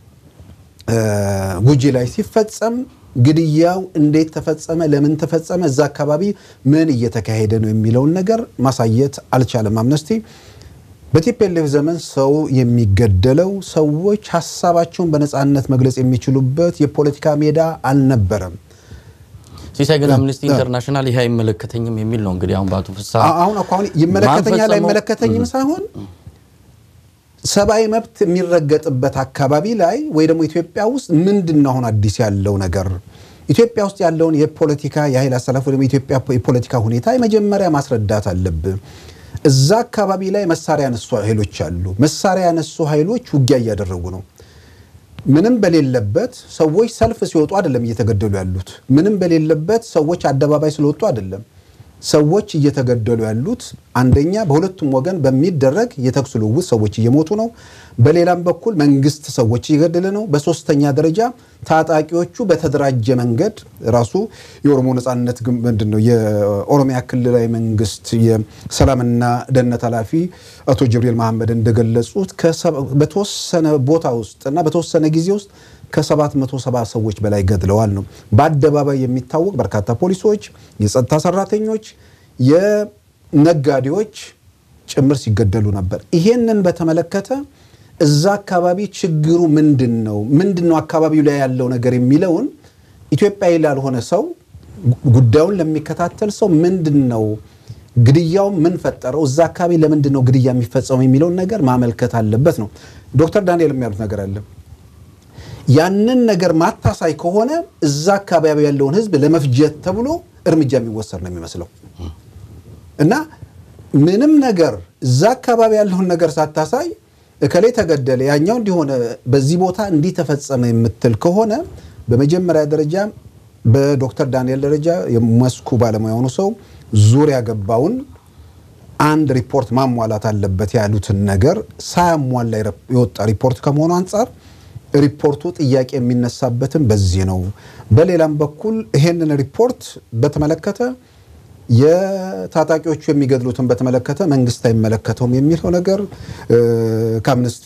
ጉጂ ላይ ሲፈጸም ግድያው እንዴት ተፈጸመ፣ ለምን ተፈጸመ፣ እዛ አካባቢ ምን እየተካሄደ ነው የሚለውን ነገር ማሳየት አልቻለም አምነስቲ። በቲፒኤልኤፍ ዘመን ሰው የሚገደለው ሰዎች ሀሳባቸውን በነፃነት መግለጽ የሚችሉበት የፖለቲካ ሜዳ አልነበረም። ሲሳይ ግን አምነስቲ ኢንተርናሽናል ይሄ አይመለከተኝም የሚል ነው እንግዲህ አሁን በአቶ ፍስሐ አሁን እኮ አሁን ይመለከተኛል አይመለከተኝም ሳይሆን ሰብአዊ መብት የሚረገጥበት አካባቢ ላይ ወይ ደግሞ ኢትዮጵያ ውስጥ ምንድን ነው አሁን አዲስ ያለው ነገር? ኢትዮጵያ ውስጥ ያለውን የፖለቲካ የኃይል አሰላለፍ ወይ ደግሞ የኢትዮጵያ የፖለቲካ ሁኔታ የመጀመሪያ ማስረዳት አለብህ። እዛ አካባቢ ላይ መሳሪያ ያነሱ ኃይሎች አሉ። መሳሪያ ያነሱ ኃይሎች ውጊያ እያደረጉ ነው። ምንም በሌለበት ሰዎች ሰልፍ ሲወጡ አይደለም እየተገደሉ ያሉት። ምንም በሌለበት ሰዎች አደባባይ ስለወጡ አይደለም ሰዎች እየተገደሉ ያሉት። አንደኛ በሁለቱም ወገን በሚደረግ የተኩስ ልውውጥ ሰዎች እየሞቱ ነው። በሌላም በኩል መንግስት ሰዎች እየገደለ ነው። በሶስተኛ ደረጃ ታጣቂዎቹ በተደራጀ መንገድ ራሱ የኦሮሞ ነጻነት ምንድን ነው የኦሮሚያ ክልላዊ መንግስት የሰላምና ደህንነት ኃላፊ አቶ ጅብሪል መሐመድ እንደገለጹት በተወሰነ ቦታ ውስጥ እና በተወሰነ ጊዜ ውስጥ ከሰባት መቶ ሰባ ሰዎች በላይ ገድለዋል ነው። በአደባባይ የሚታወቅ በርካታ ፖሊሶች፣ የጸጥታ ሰራተኞች፣ የነጋዴዎች ጭምር ሲገደሉ ነበር። ይሄንን በተመለከተ እዛ አካባቢ ችግሩ ምንድን ነው? ምንድን ነው አካባቢው ላይ ያለው ነገር የሚለውን ኢትዮጵያዊ ላልሆነ ሰው ጉዳዩን ለሚከታተል ሰው ምንድን ነው ግድያው ምን ፈጠረው? እዛ አካባቢ ለምንድን ነው ግድያ የሚፈጸመው የሚለውን ነገር ማመልከት አለበት ነው። ዶክተር ዳንኤል የሚያሉት ነገር አለ ያንን ነገር ማታሳይ ከሆነ እዛ አካባቢ ያለውን ህዝብ ለመፍጀት ተብሎ እርምጃ የሚወሰድ ነው የሚመስለው እና ምንም ነገር እዛ አካባቢ ያለውን ነገር ሳታሳይ እከሌ ተገደለ፣ ያኛው እንዲሆነ፣ በዚህ ቦታ እንዲህ ተፈጸመ የምትል ከሆነ በመጀመሪያ ደረጃ በዶክተር ዳንኤል ደረጃ የመስኩ ባለሙያ የሆኑ ሰው ዙሪያ ገባውን አንድ ሪፖርት ማሟላት አለበት ያሉትን ነገር ሳያሟላ የወጣ ሪፖርት ከመሆኑ አንጻር ሪፖርቱ ጥያቄ የሚነሳበትም በዚህ ነው። በሌላም በኩል ይሄንን ሪፖርት በተመለከተ የታጣቂዎቹ የሚገድሉትን በተመለከተ መንግስት አይመለከተውም የሚለው ነገር ከአምነስቲ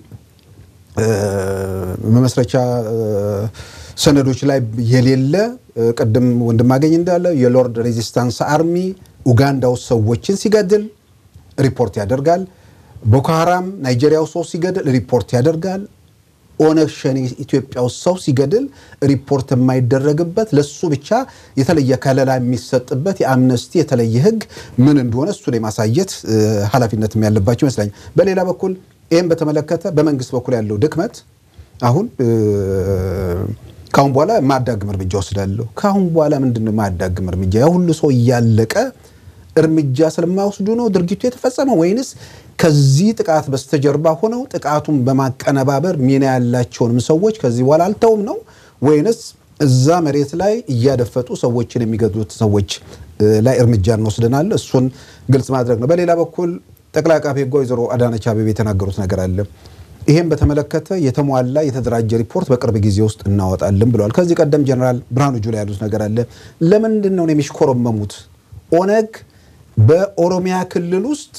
መመስረቻ ሰነዶች ላይ የሌለ ቅድም ወንድማገኝ እንዳለ የሎርድ ሬዚስታንስ አርሚ ኡጋንዳ ውስጥ ሰዎችን ሲገድል ሪፖርት ያደርጋል። ቦኮ ሀራም ናይጄሪያ ውስጥ ሰው ሲገድል ሪፖርት ያደርጋል። ኦነግ ሸኔ ኢትዮጵያ ውስጥ ሰው ሲገድል ሪፖርት የማይደረግበት ለሱ ብቻ የተለየ ከለላ የሚሰጥበት የአምነስቲ የተለየ ሕግ ምን እንደሆነ እሱን የማሳየት ኃላፊነትም ያለባቸው ይመስለኛል። በሌላ በኩል ይህም በተመለከተ በመንግስት በኩል ያለው ድክመት አሁን ከአሁን በኋላ የማያዳግም እርምጃ ወስዳለሁ። ከአሁን በኋላ ምንድን ነው የማያዳግም እርምጃ? ያ ሁሉ ሰው እያለቀ እርምጃ ስለማይወስዱ ነው ድርጊቱ የተፈጸመው ወይንስ ከዚህ ጥቃት በስተጀርባ ሆነው ጥቃቱን በማቀነባበር ሚና ያላቸውንም ሰዎች ከዚህ በኋላ አልተውም ነው ወይንስ እዛ መሬት ላይ እያደፈጡ ሰዎችን የሚገድሉት ሰዎች ላይ እርምጃ እንወስደናል? እሱን ግልጽ ማድረግ ነው። በሌላ በኩል ጠቅላይ አቃቤ ሕግ ወይዘሮ አዳነች አቤቤ የተናገሩት ነገር አለ። ይህም በተመለከተ የተሟላ የተደራጀ ሪፖርት በቅርብ ጊዜ ውስጥ እናወጣለን ብለዋል። ከዚህ ቀደም ጀነራል ብርሃኑ ጁላ ያሉት ነገር አለ። ለምንድን ነው የሚሽኮረመሙት? ኦነግ በኦሮሚያ ክልል ውስጥ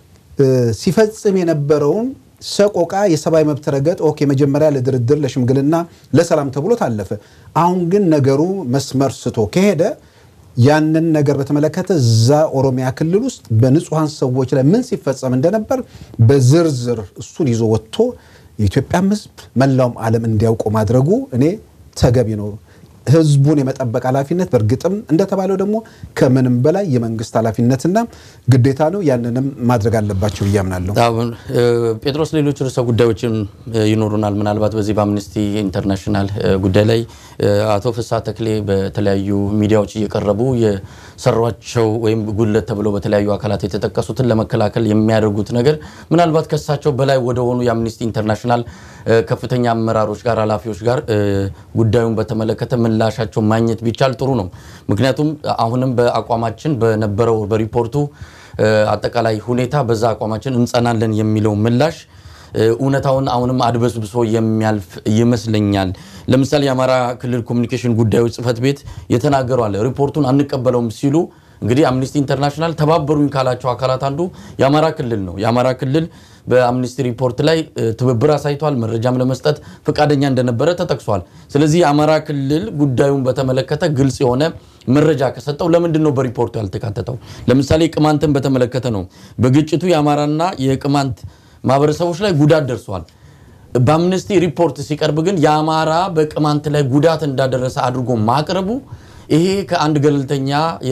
ሲፈጽም የነበረውን ሰቆቃ፣ የሰብአዊ መብት ረገጥ ኦኬ፣ መጀመሪያ ለድርድር ለሽምግልና፣ ለሰላም ተብሎ ታለፈ። አሁን ግን ነገሩ መስመር ስቶ ከሄደ ያንን ነገር በተመለከተ እዛ ኦሮሚያ ክልል ውስጥ በንጹሐን ሰዎች ላይ ምን ሲፈጸም እንደነበር በዝርዝር እሱን ይዞ ወጥቶ የኢትዮጵያም ሕዝብ መላውም ዓለም እንዲያውቁ ማድረጉ እኔ ተገቢ ነው። ህዝቡን የመጠበቅ ኃላፊነት በእርግጥም እንደተባለው ደግሞ ከምንም በላይ የመንግስት ኃላፊነትና ግዴታ ነው። ያንንም ማድረግ አለባቸው ብዬ አምናለሁ። አሁን ጴጥሮስ፣ ሌሎች ርዕሰ ጉዳዮችም ይኖሩናል። ምናልባት በዚህ በአምነስቲ ኢንተርናሽናል ጉዳይ ላይ አቶ ፍስሐ ተክሌ በተለያዩ ሚዲያዎች እየቀረቡ የሰሯቸው ወይም ጉድለት ተብለው በተለያዩ አካላት የተጠቀሱትን ለመከላከል የሚያደርጉት ነገር ምናልባት ከሳቸው በላይ ወደሆኑ የአምነስቲ ኢንተርናሽናል ከፍተኛ አመራሮች ጋር ኃላፊዎች ጋር ጉዳዩን በተመለከተ ምላሻቸው ማግኘት ቢቻል ጥሩ ነው። ምክንያቱም አሁንም በአቋማችን በነበረው በሪፖርቱ አጠቃላይ ሁኔታ በዛ አቋማችን እንጸናለን የሚለው ምላሽ እውነታውን አሁንም አድበስብሶ የሚያልፍ ይመስለኛል። ለምሳሌ የአማራ ክልል ኮሚኒኬሽን ጉዳዮች ጽሕፈት ቤት የተናገሩ አለ ሪፖርቱን አንቀበለውም ሲሉ እንግዲህ አምነስቲ ኢንተርናሽናል ተባበሩኝ ካላቸው አካላት አንዱ የአማራ ክልል ነው። የአማራ ክልል በአምነስቲ ሪፖርት ላይ ትብብር አሳይቷል። መረጃም ለመስጠት ፈቃደኛ እንደነበረ ተጠቅሷል። ስለዚህ የአማራ ክልል ጉዳዩን በተመለከተ ግልጽ የሆነ መረጃ ከሰጠው ለምንድን ነው በሪፖርቱ ያልተካተተው? ለምሳሌ ቅማንትን በተመለከተ ነው። በግጭቱ የአማራና የቅማንት ማህበረሰቦች ላይ ጉዳት ደርሷል። በአምነስቲ ሪፖርት ሲቀርብ ግን የአማራ በቅማንት ላይ ጉዳት እንዳደረሰ አድርጎ ማቅረቡ ይሄ ከአንድ ገለልተኛ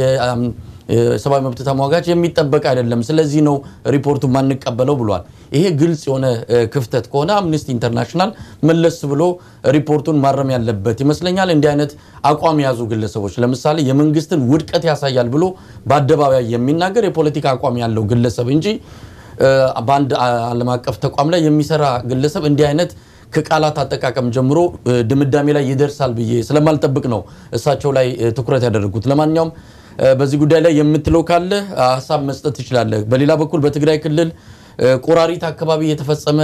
የሰብአዊ መብት ተሟጋች የሚጠበቅ አይደለም። ስለዚህ ነው ሪፖርቱ ማንቀበለው ብሏል። ይሄ ግልጽ የሆነ ክፍተት ከሆነ አምነስቲ ኢንተርናሽናል መለስ ብሎ ሪፖርቱን ማረም ያለበት ይመስለኛል። እንዲህ አይነት አቋም የያዙ ግለሰቦች ለምሳሌ የመንግስትን ውድቀት ያሳያል ብሎ በአደባባይ የሚናገር የፖለቲካ አቋም ያለው ግለሰብ እንጂ በአንድ ዓለም አቀፍ ተቋም ላይ የሚሰራ ግለሰብ እንዲህ አይነት ከቃላት አጠቃቀም ጀምሮ ድምዳሜ ላይ ይደርሳል ብዬ ስለማልጠብቅ ነው እሳቸው ላይ ትኩረት ያደረጉት። ለማንኛውም በዚህ ጉዳይ ላይ የምትለው ካለ ሀሳብ መስጠት ትችላለህ። በሌላ በኩል በትግራይ ክልል ቆራሪት አካባቢ የተፈጸመ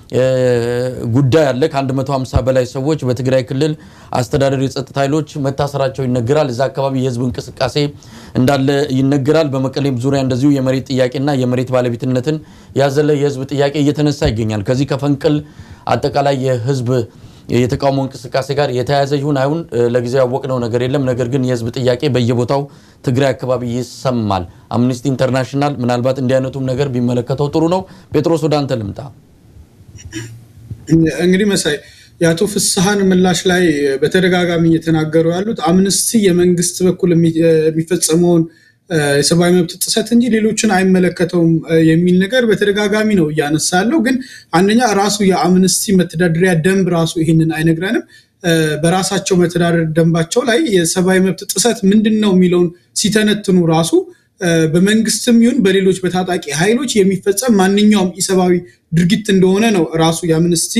ጉዳይ አለ። ከ150 በላይ ሰዎች በትግራይ ክልል አስተዳደር የጸጥታ ኃይሎች መታሰራቸው ይነገራል። እዛ አካባቢ የህዝብ እንቅስቃሴ እንዳለ ይነገራል። በመቀሌም ዙሪያ እንደዚሁ የመሬት ጥያቄና የመሬት ባለቤትነትን ያዘለ የህዝብ ጥያቄ እየተነሳ ይገኛል። ከዚህ ከፈንቅል አጠቃላይ የህዝብ የተቃውሞ እንቅስቃሴ ጋር የተያያዘ ይሁን አይሁን ለጊዜው ያወቅነው ነገር የለም። ነገር ግን የህዝብ ጥያቄ በየቦታው ትግራይ አካባቢ ይሰማል። አምነስቲ ኢንተርናሽናል ምናልባት እንዲህ አይነቱም ነገር ቢመለከተው ጥሩ ነው። ጴጥሮስ ወደ አንተ ልምጣ። እንግዲህ መሳይ የአቶ ፍስሐን ምላሽ ላይ በተደጋጋሚ እየተናገሩ ያሉት አምነስቲ የመንግስት በኩል የሚፈጸመውን የሰብአዊ መብት ጥሰት እንጂ ሌሎችን አይመለከተውም የሚል ነገር በተደጋጋሚ ነው እያነሳ ያለው። ግን አንደኛ ራሱ የአምነስቲ መተዳደሪያ ደንብ ራሱ ይህንን አይነግረንም። በራሳቸው መተዳደር ደንባቸው ላይ የሰብአዊ መብት ጥሰት ምንድን ነው የሚለውን ሲተነትኑ ራሱ በመንግስትም ይሁን በሌሎች በታጣቂ ኃይሎች የሚፈጸም ማንኛውም ኢሰብአዊ ድርጊት እንደሆነ ነው ራሱ የአምነስቲ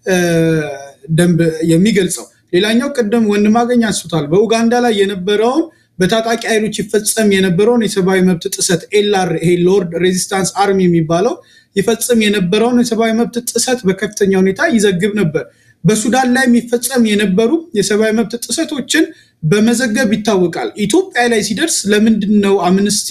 ደንብ የሚገልጸው። ሌላኛው ቅድም ወንድማገኝ አንስቶታል። በኡጋንዳ ላይ የነበረውን በታጣቂ ኃይሎች ይፈጸም የነበረውን የሰብአዊ መብት ጥሰት ኤልአር ይሄ ሎርድ ሬዚስታንስ አርሚ የሚባለው ይፈጽም የነበረውን የሰብአዊ መብት ጥሰት በከፍተኛ ሁኔታ ይዘግብ ነበር። በሱዳን ላይ የሚፈጸም የነበሩ የሰብአዊ መብት ጥሰቶችን በመዘገብ ይታወቃል። ኢትዮጵያ ላይ ሲደርስ ለምንድን ነው አምነስቲ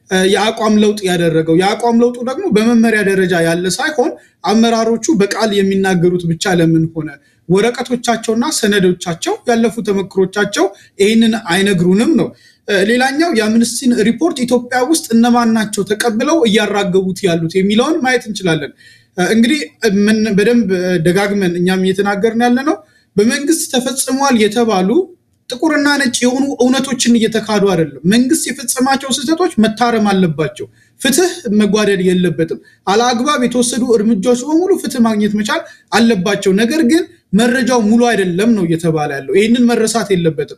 የአቋም ለውጥ ያደረገው? የአቋም ለውጡ ደግሞ በመመሪያ ደረጃ ያለ ሳይሆን አመራሮቹ በቃል የሚናገሩት ብቻ ለምን ሆነ? ወረቀቶቻቸውና ሰነዶቻቸው ያለፉ ተመክሮቻቸው ይህንን አይነግሩንም ነው። ሌላኛው የአምነስቲን ሪፖርት ኢትዮጵያ ውስጥ እነማን ናቸው ተቀብለው እያራገቡት ያሉት የሚለውን ማየት እንችላለን። እንግዲህ በደንብ ደጋግመን እኛም እየተናገርን ያለ ነው። በመንግስት ተፈጽሟል የተባሉ ጥቁርና ነጭ የሆኑ እውነቶችን እየተካዱ አይደለም። መንግስት የፈጸማቸው ስህተቶች መታረም አለባቸው። ፍትህ መጓደል የለበትም። አለአግባብ የተወሰዱ እርምጃዎች በሙሉ ፍትህ ማግኘት መቻል አለባቸው። ነገር ግን መረጃው ሙሉ አይደለም ነው እየተባለ ያለው። ይህንን መረሳት የለበትም።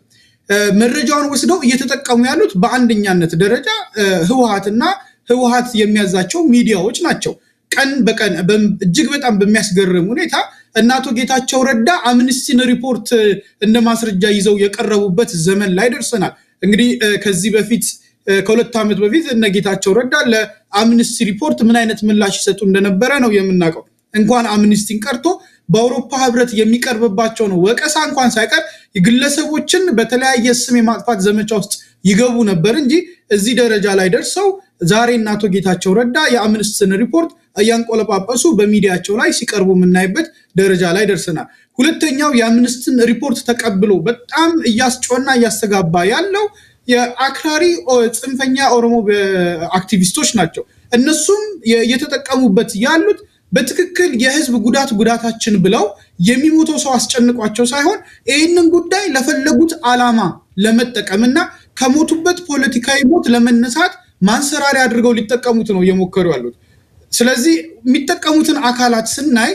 መረጃውን ወስደው እየተጠቀሙ ያሉት በአንደኛነት ደረጃ ህወሀትና ህወሀት የሚያዛቸው ሚዲያዎች ናቸው። ቀን በቀን እጅግ በጣም በሚያስገርም ሁኔታ እነ አቶ ጌታቸው ረዳ አምነስቲን ሪፖርት እንደ ማስረጃ ይዘው የቀረቡበት ዘመን ላይ ደርሰናል። እንግዲህ ከዚህ በፊት ከሁለት ዓመት በፊት እነ ጌታቸው ረዳ ለአምነስቲ ሪፖርት ምን አይነት ምላሽ ይሰጡ እንደነበረ ነው የምናውቀው። እንኳን አምነስቲን ቀርቶ በአውሮፓ ህብረት የሚቀርብባቸው ነው ወቀሳ እንኳን ሳይቀር ግለሰቦችን በተለያየ ስም የማጥፋት ዘመቻ ውስጥ ይገቡ ነበር እንጂ እዚህ ደረጃ ላይ ደርሰው ዛሬ እነ አቶ ጌታቸው ረዳ የአምነስቲን ሪፖርት እያንቆለጳጳሱ በሚዲያቸው ላይ ሲቀርቡ የምናይበት ደረጃ ላይ ደርሰናል። ሁለተኛው የአምነስቲን ሪፖርት ተቀብሎ በጣም እያስጮና እያስተጋባ ያለው የአክራሪ ጽንፈኛ ኦሮሞ አክቲቪስቶች ናቸው። እነሱም እየተጠቀሙበት ያሉት በትክክል የህዝብ ጉዳት ጉዳታችን ብለው የሚሞተው ሰው አስጨንቋቸው ሳይሆን ይህንን ጉዳይ ለፈለጉት ዓላማ ለመጠቀምና ከሞቱበት ፖለቲካዊ ሞት ለመነሳት ማንሰራሪያ አድርገው ሊጠቀሙት ነው እየሞከሩ ያሉት። ስለዚህ የሚጠቀሙትን አካላት ስናይ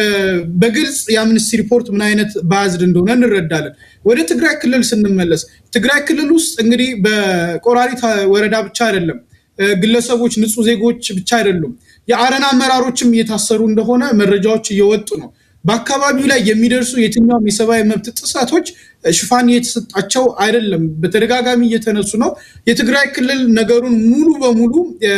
በግልጽ የአምነስቲ ሪፖርት ምን አይነት ባያዝድ እንደሆነ እንረዳለን። ወደ ትግራይ ክልል ስንመለስ ትግራይ ክልል ውስጥ እንግዲህ በቆራሪት ወረዳ ብቻ አይደለም ግለሰቦች፣ ንጹህ ዜጎች ብቻ አይደሉም፣ የአረና አመራሮችም እየታሰሩ እንደሆነ መረጃዎች እየወጡ ነው። በአካባቢው ላይ የሚደርሱ የትኛውም የሰብአዊ መብት ጥሰቶች ሽፋን እየተሰጣቸው አይደለም፣ በተደጋጋሚ እየተነሱ ነው። የትግራይ ክልል ነገሩን ሙሉ በሙሉ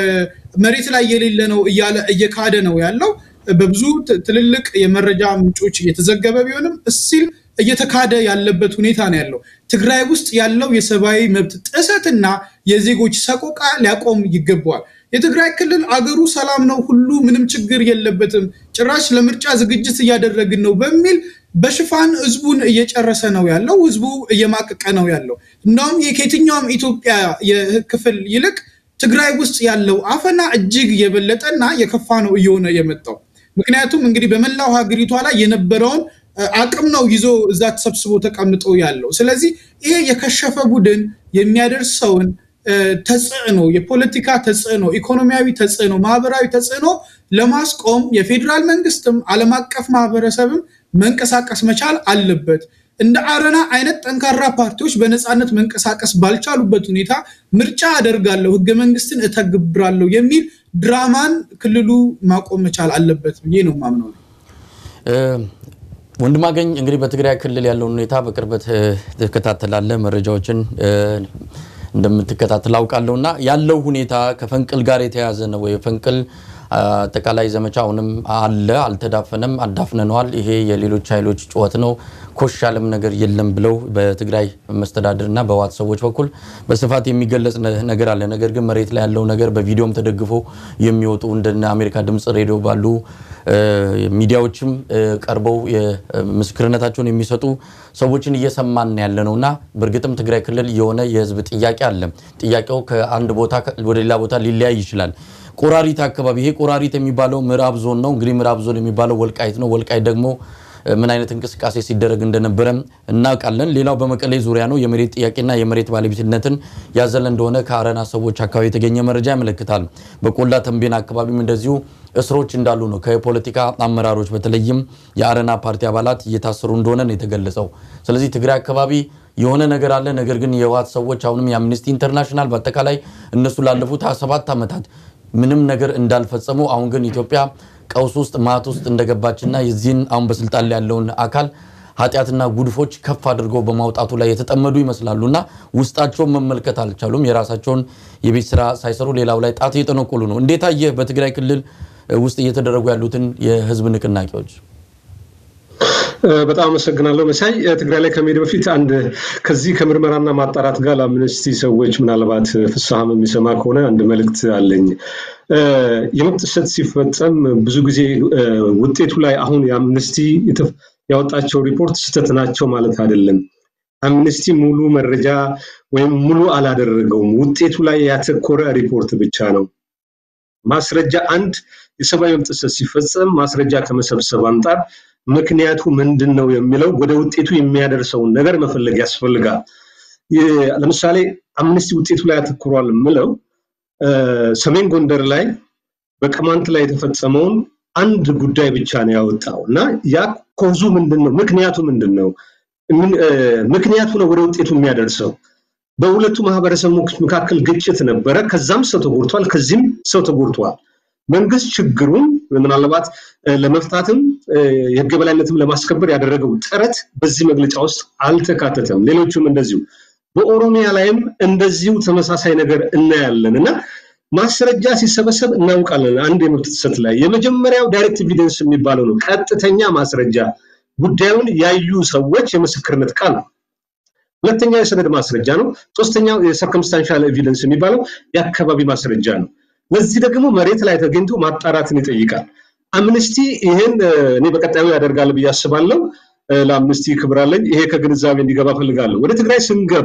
መሬት ላይ የሌለ ነው እያለ እየካደ ነው ያለው። በብዙ ትልልቅ የመረጃ ምንጮች እየተዘገበ ቢሆንም እስቲል እየተካደ ያለበት ሁኔታ ነው ያለው። ትግራይ ውስጥ ያለው የሰብአዊ መብት ጥሰትና የዜጎች ሰቆቃ ሊያቆም ይገባዋል። የትግራይ ክልል አገሩ ሰላም ነው፣ ሁሉ ምንም ችግር የለበትም፣ ጭራሽ ለምርጫ ዝግጅት እያደረግን ነው በሚል በሽፋን ህዝቡን እየጨረሰ ነው ያለው። ህዝቡ እየማቀቀ ነው ያለው። እንዳውም ከየትኛውም ኢትዮጵያ ክፍል ይልቅ ትግራይ ውስጥ ያለው አፈና እጅግ የበለጠና የከፋ ነው እየሆነ የመጣው። ምክንያቱም እንግዲህ በመላው ሀገሪቷ ላይ የነበረውን አቅም ነው ይዞ እዛ ተሰብስቦ ተቀምጦ ያለው። ስለዚህ ይሄ የከሸፈ ቡድን የሚያደርሰውን ተጽዕኖ፣ የፖለቲካ ተጽዕኖ፣ ኢኮኖሚያዊ ተጽዕኖ፣ ማህበራዊ ተጽዕኖ ለማስቆም የፌዴራል መንግስትም ዓለም አቀፍ ማህበረሰብም መንቀሳቀስ መቻል አለበት። እንደ አረና አይነት ጠንካራ ፓርቲዎች በነፃነት መንቀሳቀስ ባልቻሉበት ሁኔታ ምርጫ አደርጋለሁ፣ ህገ መንግስትን እተግብራለሁ የሚል ድራማን ክልሉ ማቆም መቻል አለበት ብዬ ነው ማምነው። ወንድማገኝ እንግዲህ በትግራይ ክልል ያለውን ሁኔታ በቅርበት ትከታተላለህ፣ መረጃዎችን እንደምትከታተል አውቃለሁ እና ያለው ሁኔታ ከፈንቅል ጋር የተያዘ ነው ወይ? ፈንቅል አጠቃላይ ዘመቻ አሁንም አለ፣ አልተዳፈነም፣ አዳፍነነዋል፣ ይሄ የሌሎች ኃይሎች ጩኸት ነው፣ ኮሽ ያለም ነገር የለም ብለው በትግራይ መስተዳድር እና በህወሓት ሰዎች በኩል በስፋት የሚገለጽ ነገር አለ። ነገር ግን መሬት ላይ ያለው ነገር በቪዲዮም ተደግፎ የሚወጡ እንደነ አሜሪካ ድምፅ ሬዲዮ ባሉ ሚዲያዎችም ቀርበው ምስክርነታቸውን የሚሰጡ ሰዎችን እየሰማን ያለ ነው እና በእርግጥም ትግራይ ክልል የሆነ የህዝብ ጥያቄ አለ። ጥያቄው ከአንድ ቦታ ወደ ሌላ ቦታ ሊለያይ ይችላል። ቆራሪት አካባቢ ይሄ ቆራሪት የሚባለው ምዕራብ ዞን ነው። እንግዲህ ምዕራብ ዞን የሚባለው ወልቃይት ነው። ወልቃይት ደግሞ ምን አይነት እንቅስቃሴ ሲደረግ እንደነበረ እናውቃለን። ሌላው በመቀሌ ዙሪያ ነው። የመሬት ጥያቄና የመሬት ባለቤትነትን ያዘለ እንደሆነ ከአረና ሰዎች አካባቢ የተገኘ መረጃ ያመለክታል። በቆላ ተንቤን አካባቢም እንደዚሁ እስሮች እንዳሉ ነው። ከፖለቲካ አመራሮች በተለይም የአረና ፓርቲ አባላት እየታሰሩ እንደሆነ ነው የተገለጸው። ስለዚህ ትግራይ አካባቢ የሆነ ነገር አለ። ነገር ግን የህወሓት ሰዎች አሁንም የአምነስቲ ኢንተርናሽናል በአጠቃላይ እነሱ ላለፉት 27 ዓመታት ምንም ነገር እንዳልፈጸሙ አሁን ግን ኢትዮጵያ ቀውስ ውስጥ ማት ውስጥ እንደገባችና የዚህን አሁን በስልጣን ላይ ያለውን አካል ኃጢአትና ጉድፎች ከፍ አድርገው በማውጣቱ ላይ የተጠመዱ ይመስላሉ እና ውስጣቸውን መመልከት አልቻሉም። የራሳቸውን የቤት ስራ ሳይሰሩ ሌላው ላይ ጣት እየጠነቆሉ ነው። እንዴት አየህ በትግራይ ክልል ውስጥ እየተደረጉ ያሉትን የህዝብ ንቅናቄዎች? በጣም አመሰግናለሁ መሳይ። ትግራይ ላይ ከመሄድ በፊት አንድ ከዚህ ከምርመራና ማጣራት ጋር ለአምነስቲ ሰዎች ምናልባት ፍስሐም የሚሰማ ከሆነ አንድ መልእክት አለኝ። የመብት ጥሰት ሲፈጸም ብዙ ጊዜ ውጤቱ ላይ አሁን የአምነስቲ ያወጣቸው ሪፖርት ስህተት ናቸው ማለት አይደለም። አምነስቲ ሙሉ መረጃ ወይም ሙሉ አላደረገውም። ውጤቱ ላይ ያተኮረ ሪፖርት ብቻ ነው። ማስረጃ አንድ የሰብአዊ መብት ጥሰት ሲፈጸም ማስረጃ ከመሰብሰብ አንጻር ምክንያቱ ምንድን ነው የሚለው ወደ ውጤቱ የሚያደርሰውን ነገር መፈለግ ያስፈልጋል። ለምሳሌ አምነስቲ ውጤቱ ላይ አተኩሯል የምለው ሰሜን ጎንደር ላይ በቅማንት ላይ የተፈጸመውን አንድ ጉዳይ ብቻ ነው ያወጣው እና ያ ኮዙ ምንድን ነው? ምክንያቱ ምንድን ነው? ምክንያቱ ነው ወደ ውጤቱ የሚያደርሰው። በሁለቱ ማህበረሰቦች መካከል ግጭት ነበረ። ከዛም ሰው ተጎድቷል፣ ከዚህም ሰው ተጎድቷል። መንግስት ችግሩን ምናልባት ለመፍታትም የህግ የበላይነትም ለማስከበር ያደረገው ጥረት በዚህ መግለጫ ውስጥ አልተካተተም። ሌሎቹም እንደዚሁ በኦሮሚያ ላይም እንደዚሁ ተመሳሳይ ነገር እናያለን እና ማስረጃ ሲሰበሰብ እናውቃለን። አንድ የመብት ጥሰት ላይ የመጀመሪያው ዳይሬክት ኤቪደንስ የሚባለው ነው፣ ቀጥተኛ ማስረጃ ጉዳዩን ያዩ ሰዎች የምስክርነት ቃል ነው። ሁለተኛው የሰነድ ማስረጃ ነው። ሶስተኛው የሰርከምስታንሻል ኤቪደንስ የሚባለው የአካባቢ ማስረጃ ነው። ለዚህ ደግሞ መሬት ላይ ተገኝቶ ማጣራትን ይጠይቃል። አምነስቲ ይህን እኔ በቀጣዩ ያደርጋል ብዬ አስባለሁ። ለአምነስቲ ክብር አለኝ። ይሄ ከግንዛቤ እንዲገባ ፈልጋለሁ። ወደ ትግራይ ስንገባ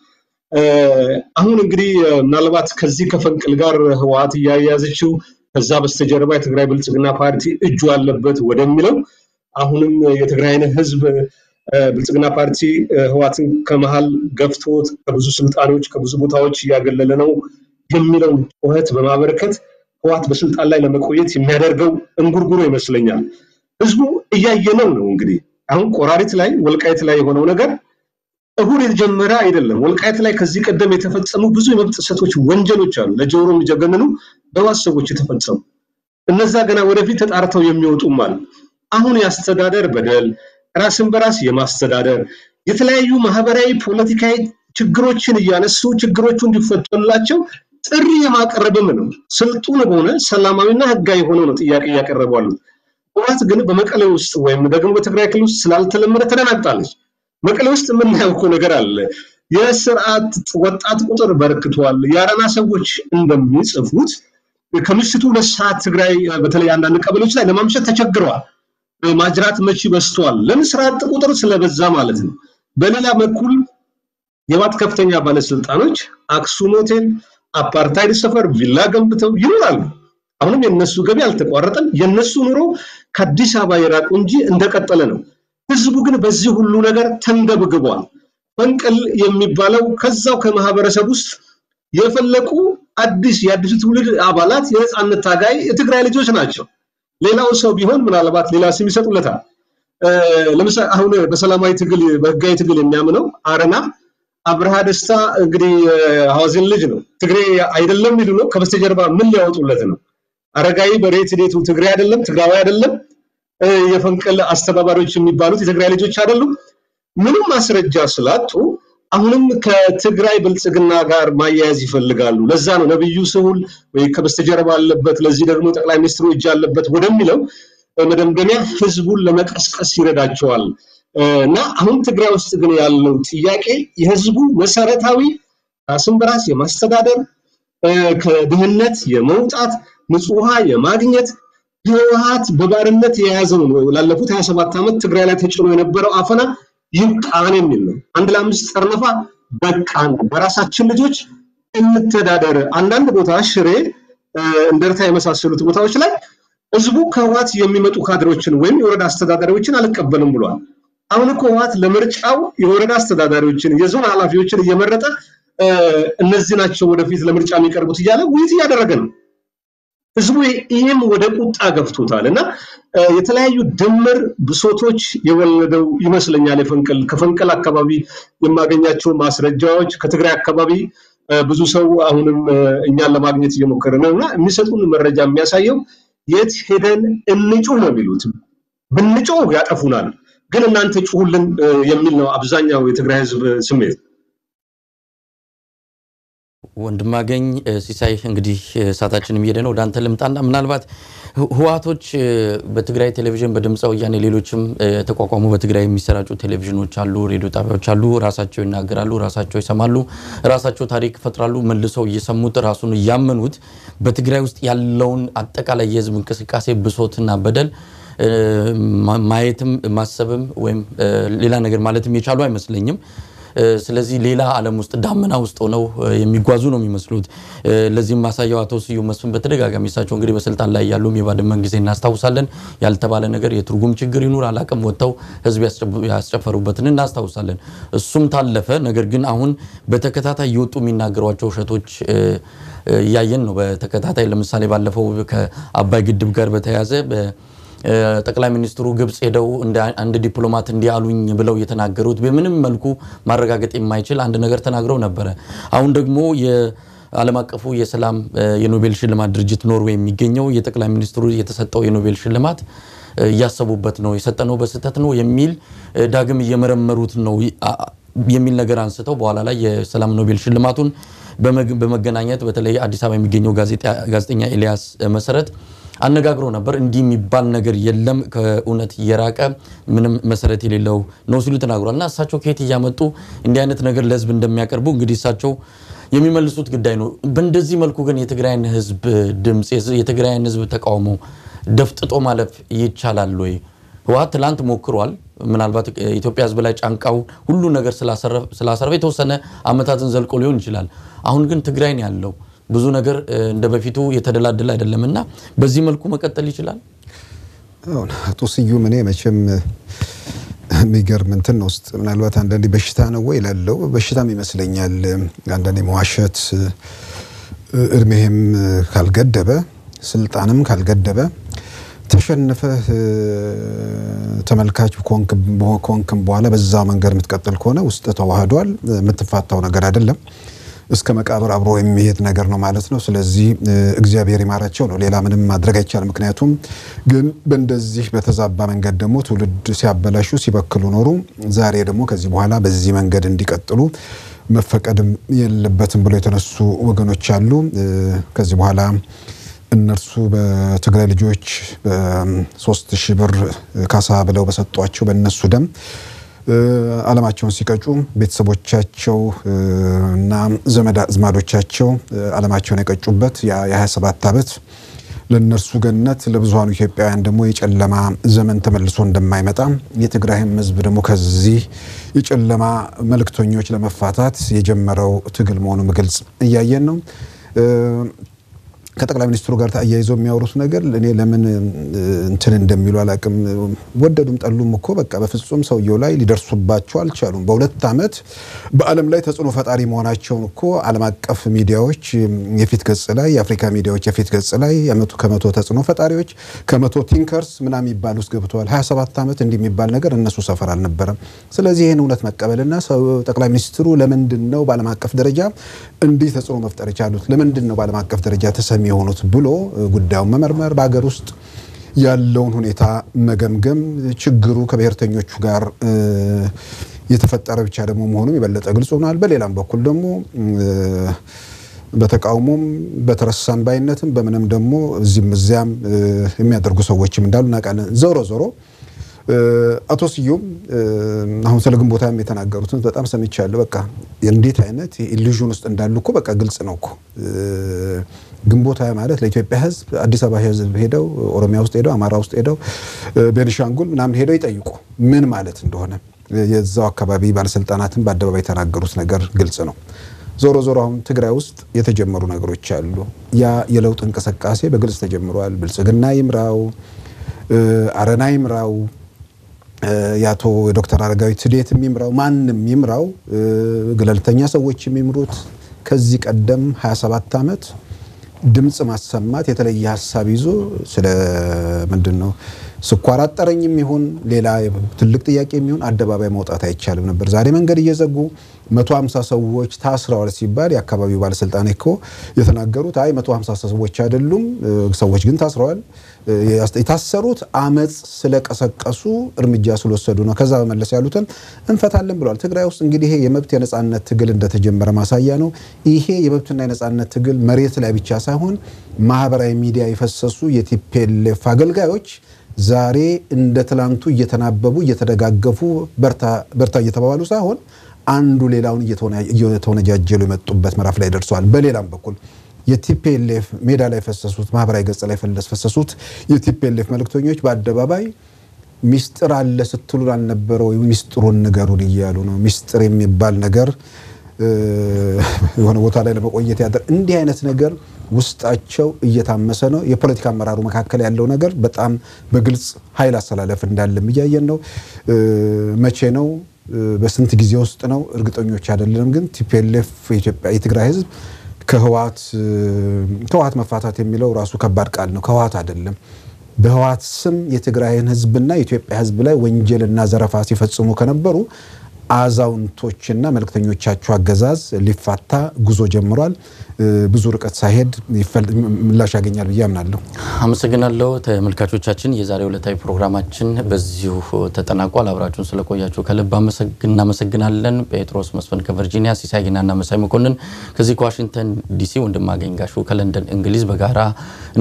አሁን እንግዲህ ምናልባት ከዚህ ከፈንቅል ጋር ህወሓት እያያዘችው ከዛ በስተጀርባ የትግራይ ብልጽግና ፓርቲ እጁ አለበት ወደሚለው አሁንም የትግራይን ህዝብ ብልጽግና ፓርቲ ህወሓትን ከመሃል ገፍቶት ከብዙ ስልጣኖች ከብዙ ቦታዎች እያገለለ ነው የሚለውን ጩኸት በማበረከት ህወሓት በስልጣን ላይ ለመቆየት የሚያደርገው እንጉርጉሮ ይመስለኛል። ህዝቡ እያየነው ነው። እንግዲህ አሁን ቆራሪት ላይ ወልቃይት ላይ የሆነው ነገር እሁድ የተጀመረ አይደለም። ወልቃይት ላይ ከዚህ ቀደም የተፈጸሙ ብዙ የመብት ጥሰቶች፣ ወንጀሎች አሉ። ለጆሮ የሚጀገንኑ በዋስ ሰዎች የተፈጸሙ እነዛ ገና ወደፊት ተጣርተው የሚወጡም አሉ። አሁን የአስተዳደር በደል፣ ራስን በራስ የማስተዳደር የተለያዩ ማህበራዊ፣ ፖለቲካዊ ችግሮችን እያነሱ ችግሮቹ እንዲፈቱላቸው ጥሪ የማቀረብም ነው። ስልጡን በሆነ ሰላማዊና ህጋዊ ሆኖ ነው ጥያቄ እያቀረቡ አሉት። ህወሓት ግን በመቀሌ ውስጥ ወይም ደግሞ በትግራይ ክልል ውስጥ ስላልተለመደ ተደናግጣለች። መቀሌ ውስጥ የምናየው እኮ ነገር አለ። የስርዓት ወጣት ቁጥር በርክቷል። የአረና ሰዎች እንደሚጽፉት ከምሽቱ ሁለት ሰዓት ትግራይ በተለይ አንዳንድ ቀበሌዎች ላይ ለማምሸት ተቸግረዋል። ማጅራት መቺ በዝተዋል። ለምን ስራ አጥ ቁጥር ስለበዛ ማለት ነው። በሌላ በኩል የህወሓት ከፍተኛ ባለስልጣኖች አክሱም ሆቴል፣ አፓርታይድ ሰፈር ቪላ ገንብተው ይኖራሉ። አሁንም የነሱ ገቢ አልተቋረጠም። የነሱ ኑሮ ከአዲስ አበባ የራቁ እንጂ እንደቀጠለ ነው። ህዝቡ ግን በዚህ ሁሉ ነገር ተንገብግቧል። ፈንቅል የሚባለው ከዛው ከማህበረሰብ ውስጥ የፈለቁ አዲስ የአዲሱ ትውልድ አባላት የነፃነት ታጋይ የትግራይ ልጆች ናቸው። ሌላው ሰው ቢሆን ምናልባት ሌላ ስም ይሰጡለታል። ለምሳሌ አሁን በሰላማዊ ትግል በህጋዊ ትግል የሚያምነው አረና አብርሃ ደስታ እንግዲህ ሐዋዜን ልጅ ነው። ትግሬ አይደለም ይሉ ነው። ከበስተጀርባ ምን ሊያወጡለት ነው? አረጋዊ በሬት ዴቱ ትግሬ አይደለም፣ ትግራዊ አይደለም። የፈንቅል አስተባባሪዎች የሚባሉት የትግራይ ልጆች አይደሉም። ምንም ማስረጃ ስላጡ አሁንም ከትግራይ ብልጽግና ጋር ማያያዝ ይፈልጋሉ። ለዛ ነው ነብዩ ስሁል ወይ ከበስተጀርባ አለበት፣ ለዚህ ደግሞ ጠቅላይ ሚኒስትሩ እጅ አለበት ወደሚለው መደምደሚያ ህዝቡን ለመቀስቀስ ይረዳቸዋል። እና አሁን ትግራይ ውስጥ ግን ያለው ጥያቄ የህዝቡ መሰረታዊ ራስን በራስ የማስተዳደር ከድህነት የመውጣት ንጹህ ውሃ የማግኘት ህወሓት በባርነት የያዘው ነው። ላለፉት 27 ዓመት ትግራይ ላይ ተጭኖ የነበረው አፈና ይብቃን የሚል ነው። አንድ ለአምስት ጠርነፋ በቃን፣ በራሳችን ልጆች እንተዳደር። አንዳንድ ቦታ ሽሬ፣ እንደርታ የመሳሰሉት ቦታዎች ላይ ህዝቡ ከህወሓት የሚመጡ ካድሬዎችን ወይም የወረዳ አስተዳዳሪዎችን አልቀበልም ብሏል። አሁን እኮ ህወሓት ለምርጫው የወረዳ አስተዳዳሪዎችን የዞን ኃላፊዎችን እየመረጠ እነዚህ ናቸው ወደፊት ለምርጫ የሚቀርቡት እያለ ውይይት እያደረገ ነው። ህዝቡ ይህም ወደ ቁጣ ገፍቶታል እና የተለያዩ ድምር ብሶቶች የወለደው ይመስለኛል። የፈንቅል ከፈንቅል አካባቢ የማገኛቸው ማስረጃዎች ከትግራይ አካባቢ ብዙ ሰው አሁንም እኛን ለማግኘት እየሞከረ ነው እና የሚሰጡን መረጃ የሚያሳየው የት ሄደን እንጩህ ነው የሚሉት። ብንጮህ ያጠፉናል፣ ግን እናንተ ጩሁልን የሚል ነው አብዛኛው የትግራይ ህዝብ ስሜት። ወንድማገኝ ሲሳይ እንግዲህ ሰዓታችንም እየሄደ ነው። ወደ አንተ ልምጣና ምናልባት ህወሓቶች በትግራይ ቴሌቪዥን በድምፀ ወያኔ ሌሎችም የተቋቋሙ በትግራይ የሚሰራጩ ቴሌቪዥኖች አሉ፣ ሬዲዮ ጣቢያዎች አሉ። ራሳቸው ይናገራሉ፣ ራሳቸው ይሰማሉ፣ ራሳቸው ታሪክ ይፈጥራሉ። መልሰው እየሰሙት ራሱን እያመኑት በትግራይ ውስጥ ያለውን አጠቃላይ የህዝብ እንቅስቃሴ ብሶትና በደል ማየትም ማሰብም ወይም ሌላ ነገር ማለትም የቻሉ አይመስለኝም። ስለዚህ ሌላ ዓለም ውስጥ ዳመና ውስጥ ሆነው የሚጓዙ ነው የሚመስሉት። ለዚህም ማሳያው አቶ ስዩም መስፍን በተደጋጋሚ እሳቸው እንግዲህ በስልጣን ላይ ያሉም የባድመን ጊዜ እናስታውሳለን። ያልተባለ ነገር የትርጉም ችግር ይኑር አላቅም ወጥተው ህዝብ ያስጨፈሩበትን እናስታውሳለን። እሱም ታለፈ። ነገር ግን አሁን በተከታታይ እየወጡ የሚናገሯቸው ውሸቶች እያየን ነው። በተከታታይ ለምሳሌ ባለፈው ከአባይ ግድብ ጋር በተያያዘ ጠቅላይ ሚኒስትሩ ግብጽ ሄደው አንድ ዲፕሎማት እንዲህ አሉኝ ብለው የተናገሩት በምንም መልኩ ማረጋገጥ የማይችል አንድ ነገር ተናግረው ነበረ። አሁን ደግሞ የዓለም አቀፉ የሰላም የኖቤል ሽልማት ድርጅት ኖርዌይ የሚገኘው የጠቅላይ ሚኒስትሩ የተሰጠው የኖቤል ሽልማት እያሰቡበት ነው የሰጠነው በስህተት ነው የሚል ዳግም እየመረመሩት ነው የሚል ነገር አንስተው በኋላ ላይ የሰላም ኖቤል ሽልማቱን በመገናኘት በተለይ አዲስ አበባ የሚገኘው ጋዜጠኛ ኤልያስ መሰረት አነጋግሮ ነበር። እንዲህ የሚባል ነገር የለም ከእውነት እየራቀ ምንም መሰረት የሌለው ነው ሲሉ ተናግሯል። እና እሳቸው ከየት እያመጡ እንዲህ አይነት ነገር ለህዝብ እንደሚያቀርቡ እንግዲህ እሳቸው የሚመልሱት ጉዳይ ነው። በእንደዚህ መልኩ ግን የትግራይን ህዝብ ድምፅ፣ የትግራይን ህዝብ ተቃውሞ ደፍጥጦ ማለፍ ይቻላል ወይ? ህወሓት ትላንት ሞክሯል። ምናልባት ኢትዮጵያ ህዝብ ላይ ጫንቃው ሁሉ ነገር ስላሰረፈ የተወሰነ አመታትን ዘልቆ ሊሆን ይችላል። አሁን ግን ትግራይ ነው ያለው ብዙ ነገር እንደ በፊቱ የተደላደለ አይደለም እና በዚህ መልኩ መቀጠል ይችላል። አቶ ስዩም እኔ መቼም የሚገርም እንትን ውስጥ ምናልባት አንዳንዴ በሽታ ነው ወይ ላለው በሽታም ይመስለኛል። አንዳንዴ መዋሸት እድሜህም ካልገደበ ስልጣንም ካልገደበ ተሸንፈህ ተመልካች ኮንክም በኋላ በዛ መንገድ የምትቀጥል ከሆነ ውስጥ ተዋህዷል። የምትፋታው ነገር አይደለም። እስከ መቃብር አብሮ የሚሄድ ነገር ነው ማለት ነው። ስለዚህ እግዚአብሔር ይማራቸው ነው። ሌላ ምንም ማድረግ አይቻልም። ምክንያቱም ግን በእንደዚህ በተዛባ መንገድ ደግሞ ትውልድ ሲያበላሹ ሲበክሉ ኖሩ። ዛሬ ደግሞ ከዚህ በኋላ በዚህ መንገድ እንዲቀጥሉ መፈቀድም የለበትም ብሎ የተነሱ ወገኖች አሉ። ከዚህ በኋላ እነርሱ በትግራይ ልጆች በሶስት ሺህ ብር ካሳ ብለው በሰጧቸው በእነሱ ደም ዓለማቸውን ሲቀጩ ቤተሰቦቻቸው እና ዘመድ አዝማዶቻቸው ዓለማቸውን የቀጩበት የ27 ዓመት ለእነርሱ ገነት ለብዙሃኑ ኢትዮጵያውያን ደግሞ የጨለማ ዘመን ተመልሶ እንደማይመጣ የትግራይም ሕዝብ ደግሞ ከዚህ የጨለማ መልእክተኞች ለመፋታት የጀመረው ትግል መሆኑ ግልጽ እያየን ነው። ከጠቅላይ ሚኒስትሩ ጋር ተያይዘው የሚያወሩት ነገር እኔ ለምን እንትን እንደሚሉ አላቅም። ወደዱም ጠሉም እኮ በቃ በፍጹም ሰውየው ላይ ሊደርሱባቸው አልቻሉም። በሁለት ዓመት በዓለም ላይ ተጽዕኖ ፈጣሪ መሆናቸውን እኮ ዓለም አቀፍ ሚዲያዎች የፊት ገጽ ላይ የአፍሪካ ሚዲያዎች የፊት ገጽ ላይ ከመቶ ተጽዕኖ ፈጣሪዎች ከመቶ ቲንከርስ ምናምን የሚባል ውስጥ ገብተዋል። 27 ዓመት እንዲህ የሚባል ነገር እነሱ ሰፈር አልነበረም። ስለዚህ ይህን እውነት መቀበልና ጠቅላይ ሚኒስትሩ ለምንድን ነው በዓለም አቀፍ ደረጃ እንዲህ ተጽዕኖ መፍጠር የቻሉት? ለምንድን ነው በዓለም አቀፍ ደረጃ ተሰሚ የሆኑት ብሎ ጉዳዩን መመርመር፣ በሀገር ውስጥ ያለውን ሁኔታ መገምገም፣ ችግሩ ከብሔርተኞቹ ጋር የተፈጠረ ብቻ ደግሞ መሆኑም የበለጠ ግልጽ ሆኗል። በሌላም በኩል ደግሞ በተቃውሞም በተረሳም ባይነትም በምንም ደግሞ እዚህም እዚያም የሚያደርጉ ሰዎችም እንዳሉ እናውቃለን። ዞሮ ዞሮ አቶ ስዩም አሁን ስለ ግንቦታም የተናገሩትን በጣም ሰምቻለሁ። በቃ እንዴት አይነት ኢሉዥን ውስጥ እንዳሉ እኮ በቃ ግልጽ ነው እኮ ግንቦት ሃያ ማለት ለኢትዮጵያ ሕዝብ አዲስ አበባ ሕዝብ ሄደው ኦሮሚያ ውስጥ ሄደው አማራ ውስጥ ሄደው ቤኒሻንጉል ምናምን ሄደው ይጠይቁ ምን ማለት እንደሆነ የዛው አካባቢ ባለስልጣናትን በአደባባይ የተናገሩት ነገር ግልጽ ነው። ዞሮ ዞሮ አሁን ትግራይ ውስጥ የተጀመሩ ነገሮች አሉ። ያ የለውጥ እንቅስቃሴ በግልጽ ተጀምሯል። ብልጽግና ይምራው፣ አረና ይምራው፣ የአቶ የዶክተር አረጋዊ ትዴት የሚምራው ማንም ይምራው፣ ገለልተኛ ሰዎች የሚምሩት ከዚህ ቀደም 27 ዓመት ድምፅ ማሰማት የተለየ ሀሳብ ይዞ ስለ ምንድን ነው ስኳር አጠረኝም ይሁን ሌላ ትልቅ ጥያቄ የሚሆን አደባባይ መውጣት አይቻልም ነበር። ዛሬ መንገድ እየዘጉ 150 ሰዎች ታስረዋል ሲባል የአካባቢው ባለስልጣን እኮ የተናገሩት አይ 150 ሰዎች አይደሉም፣ ሰዎች ግን ታስረዋል። የታሰሩት አመፅ ስለቀሰቀሱ እርምጃ ስለወሰዱ ነው። ከዛ በመለስ ያሉትን እንፈታለን ብለዋል። ትግራይ ውስጥ እንግዲህ ይሄ የመብት የነጻነት ትግል እንደተጀመረ ማሳያ ነው። ይሄ የመብትና የነጻነት ትግል መሬት ላይ ብቻ ሳይሆን ማህበራዊ ሚዲያ የፈሰሱ የቲፔሌፍ አገልጋዮች ዛሬ እንደ ትላንቱ እየተናበቡ እየተደጋገፉ በርታ እየተባባሉ ሳይሆን አንዱ ሌላውን እየተወነጃጀሉ የመጡበት ምዕራፍ ላይ ደርሰዋል። በሌላም በኩል የቲፒኤልኤፍ ሜዳ ላይ ፈሰሱት ማህበራዊ ገጽ ላይ ፈሰሱት የቲፒኤልኤፍ መልእክተኞች በአደባባይ ሚስጥር አለ ስትሉን አልነበረ ወይ? ሚስጥሩን ንገሩን እያሉ ነው። ሚስጥር የሚባል ነገር የሆነ ቦታ ላይ ለመቆየት ያደር እንዲህ አይነት ነገር ውስጣቸው እየታመሰ ነው። የፖለቲካ አመራሩ መካከል ያለው ነገር በጣም በግልጽ ኃይል አሰላለፍ እንዳለም እያየን ነው። መቼ ነው በስንት ጊዜ ውስጥ ነው እርግጠኞች አይደለንም። ግን ቲፒኤልኤፍ የኢትዮጵያ የትግራይ ህዝብ ከህወሓት ከህወሓት መፋታት የሚለው ራሱ ከባድ ቃል ነው። ከህወሓት አይደለም በህወሓት ስም የትግራይን ህዝብና የኢትዮጵያ ህዝብ ላይ ወንጀልና ዘረፋ ሲፈጽሙ ከነበሩ አዛውንቶችና መልእክተኞቻቸው አገዛዝ ሊፋታ ጉዞ ጀምሯል። ብዙ ርቀት ሳይሄድ ምላሽ ያገኛል ብዬ አምናለሁ። አመሰግናለሁ። ተመልካቾቻችን የዛሬው ዕለታዊ ፕሮግራማችን በዚሁ ተጠናቋል። አብራችሁን ስለቆያችሁ ከልብ እናመሰግናለን። ጴጥሮስ መስፍን ከቨርጂኒያ፣ ሲሳይ ጊናና መሳይ መኮንን ከዚህ ከዋሽንግተን ዲሲ፣ ወንድማገኝ ጋሹ ከለንደን እንግሊዝ በጋራ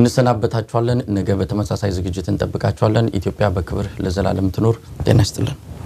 እንሰናበታችኋለን። ነገ በተመሳሳይ ዝግጅት እንጠብቃችኋለን። ኢትዮጵያ በክብር ለዘላለም ትኖር። ጤና ይስጥልን።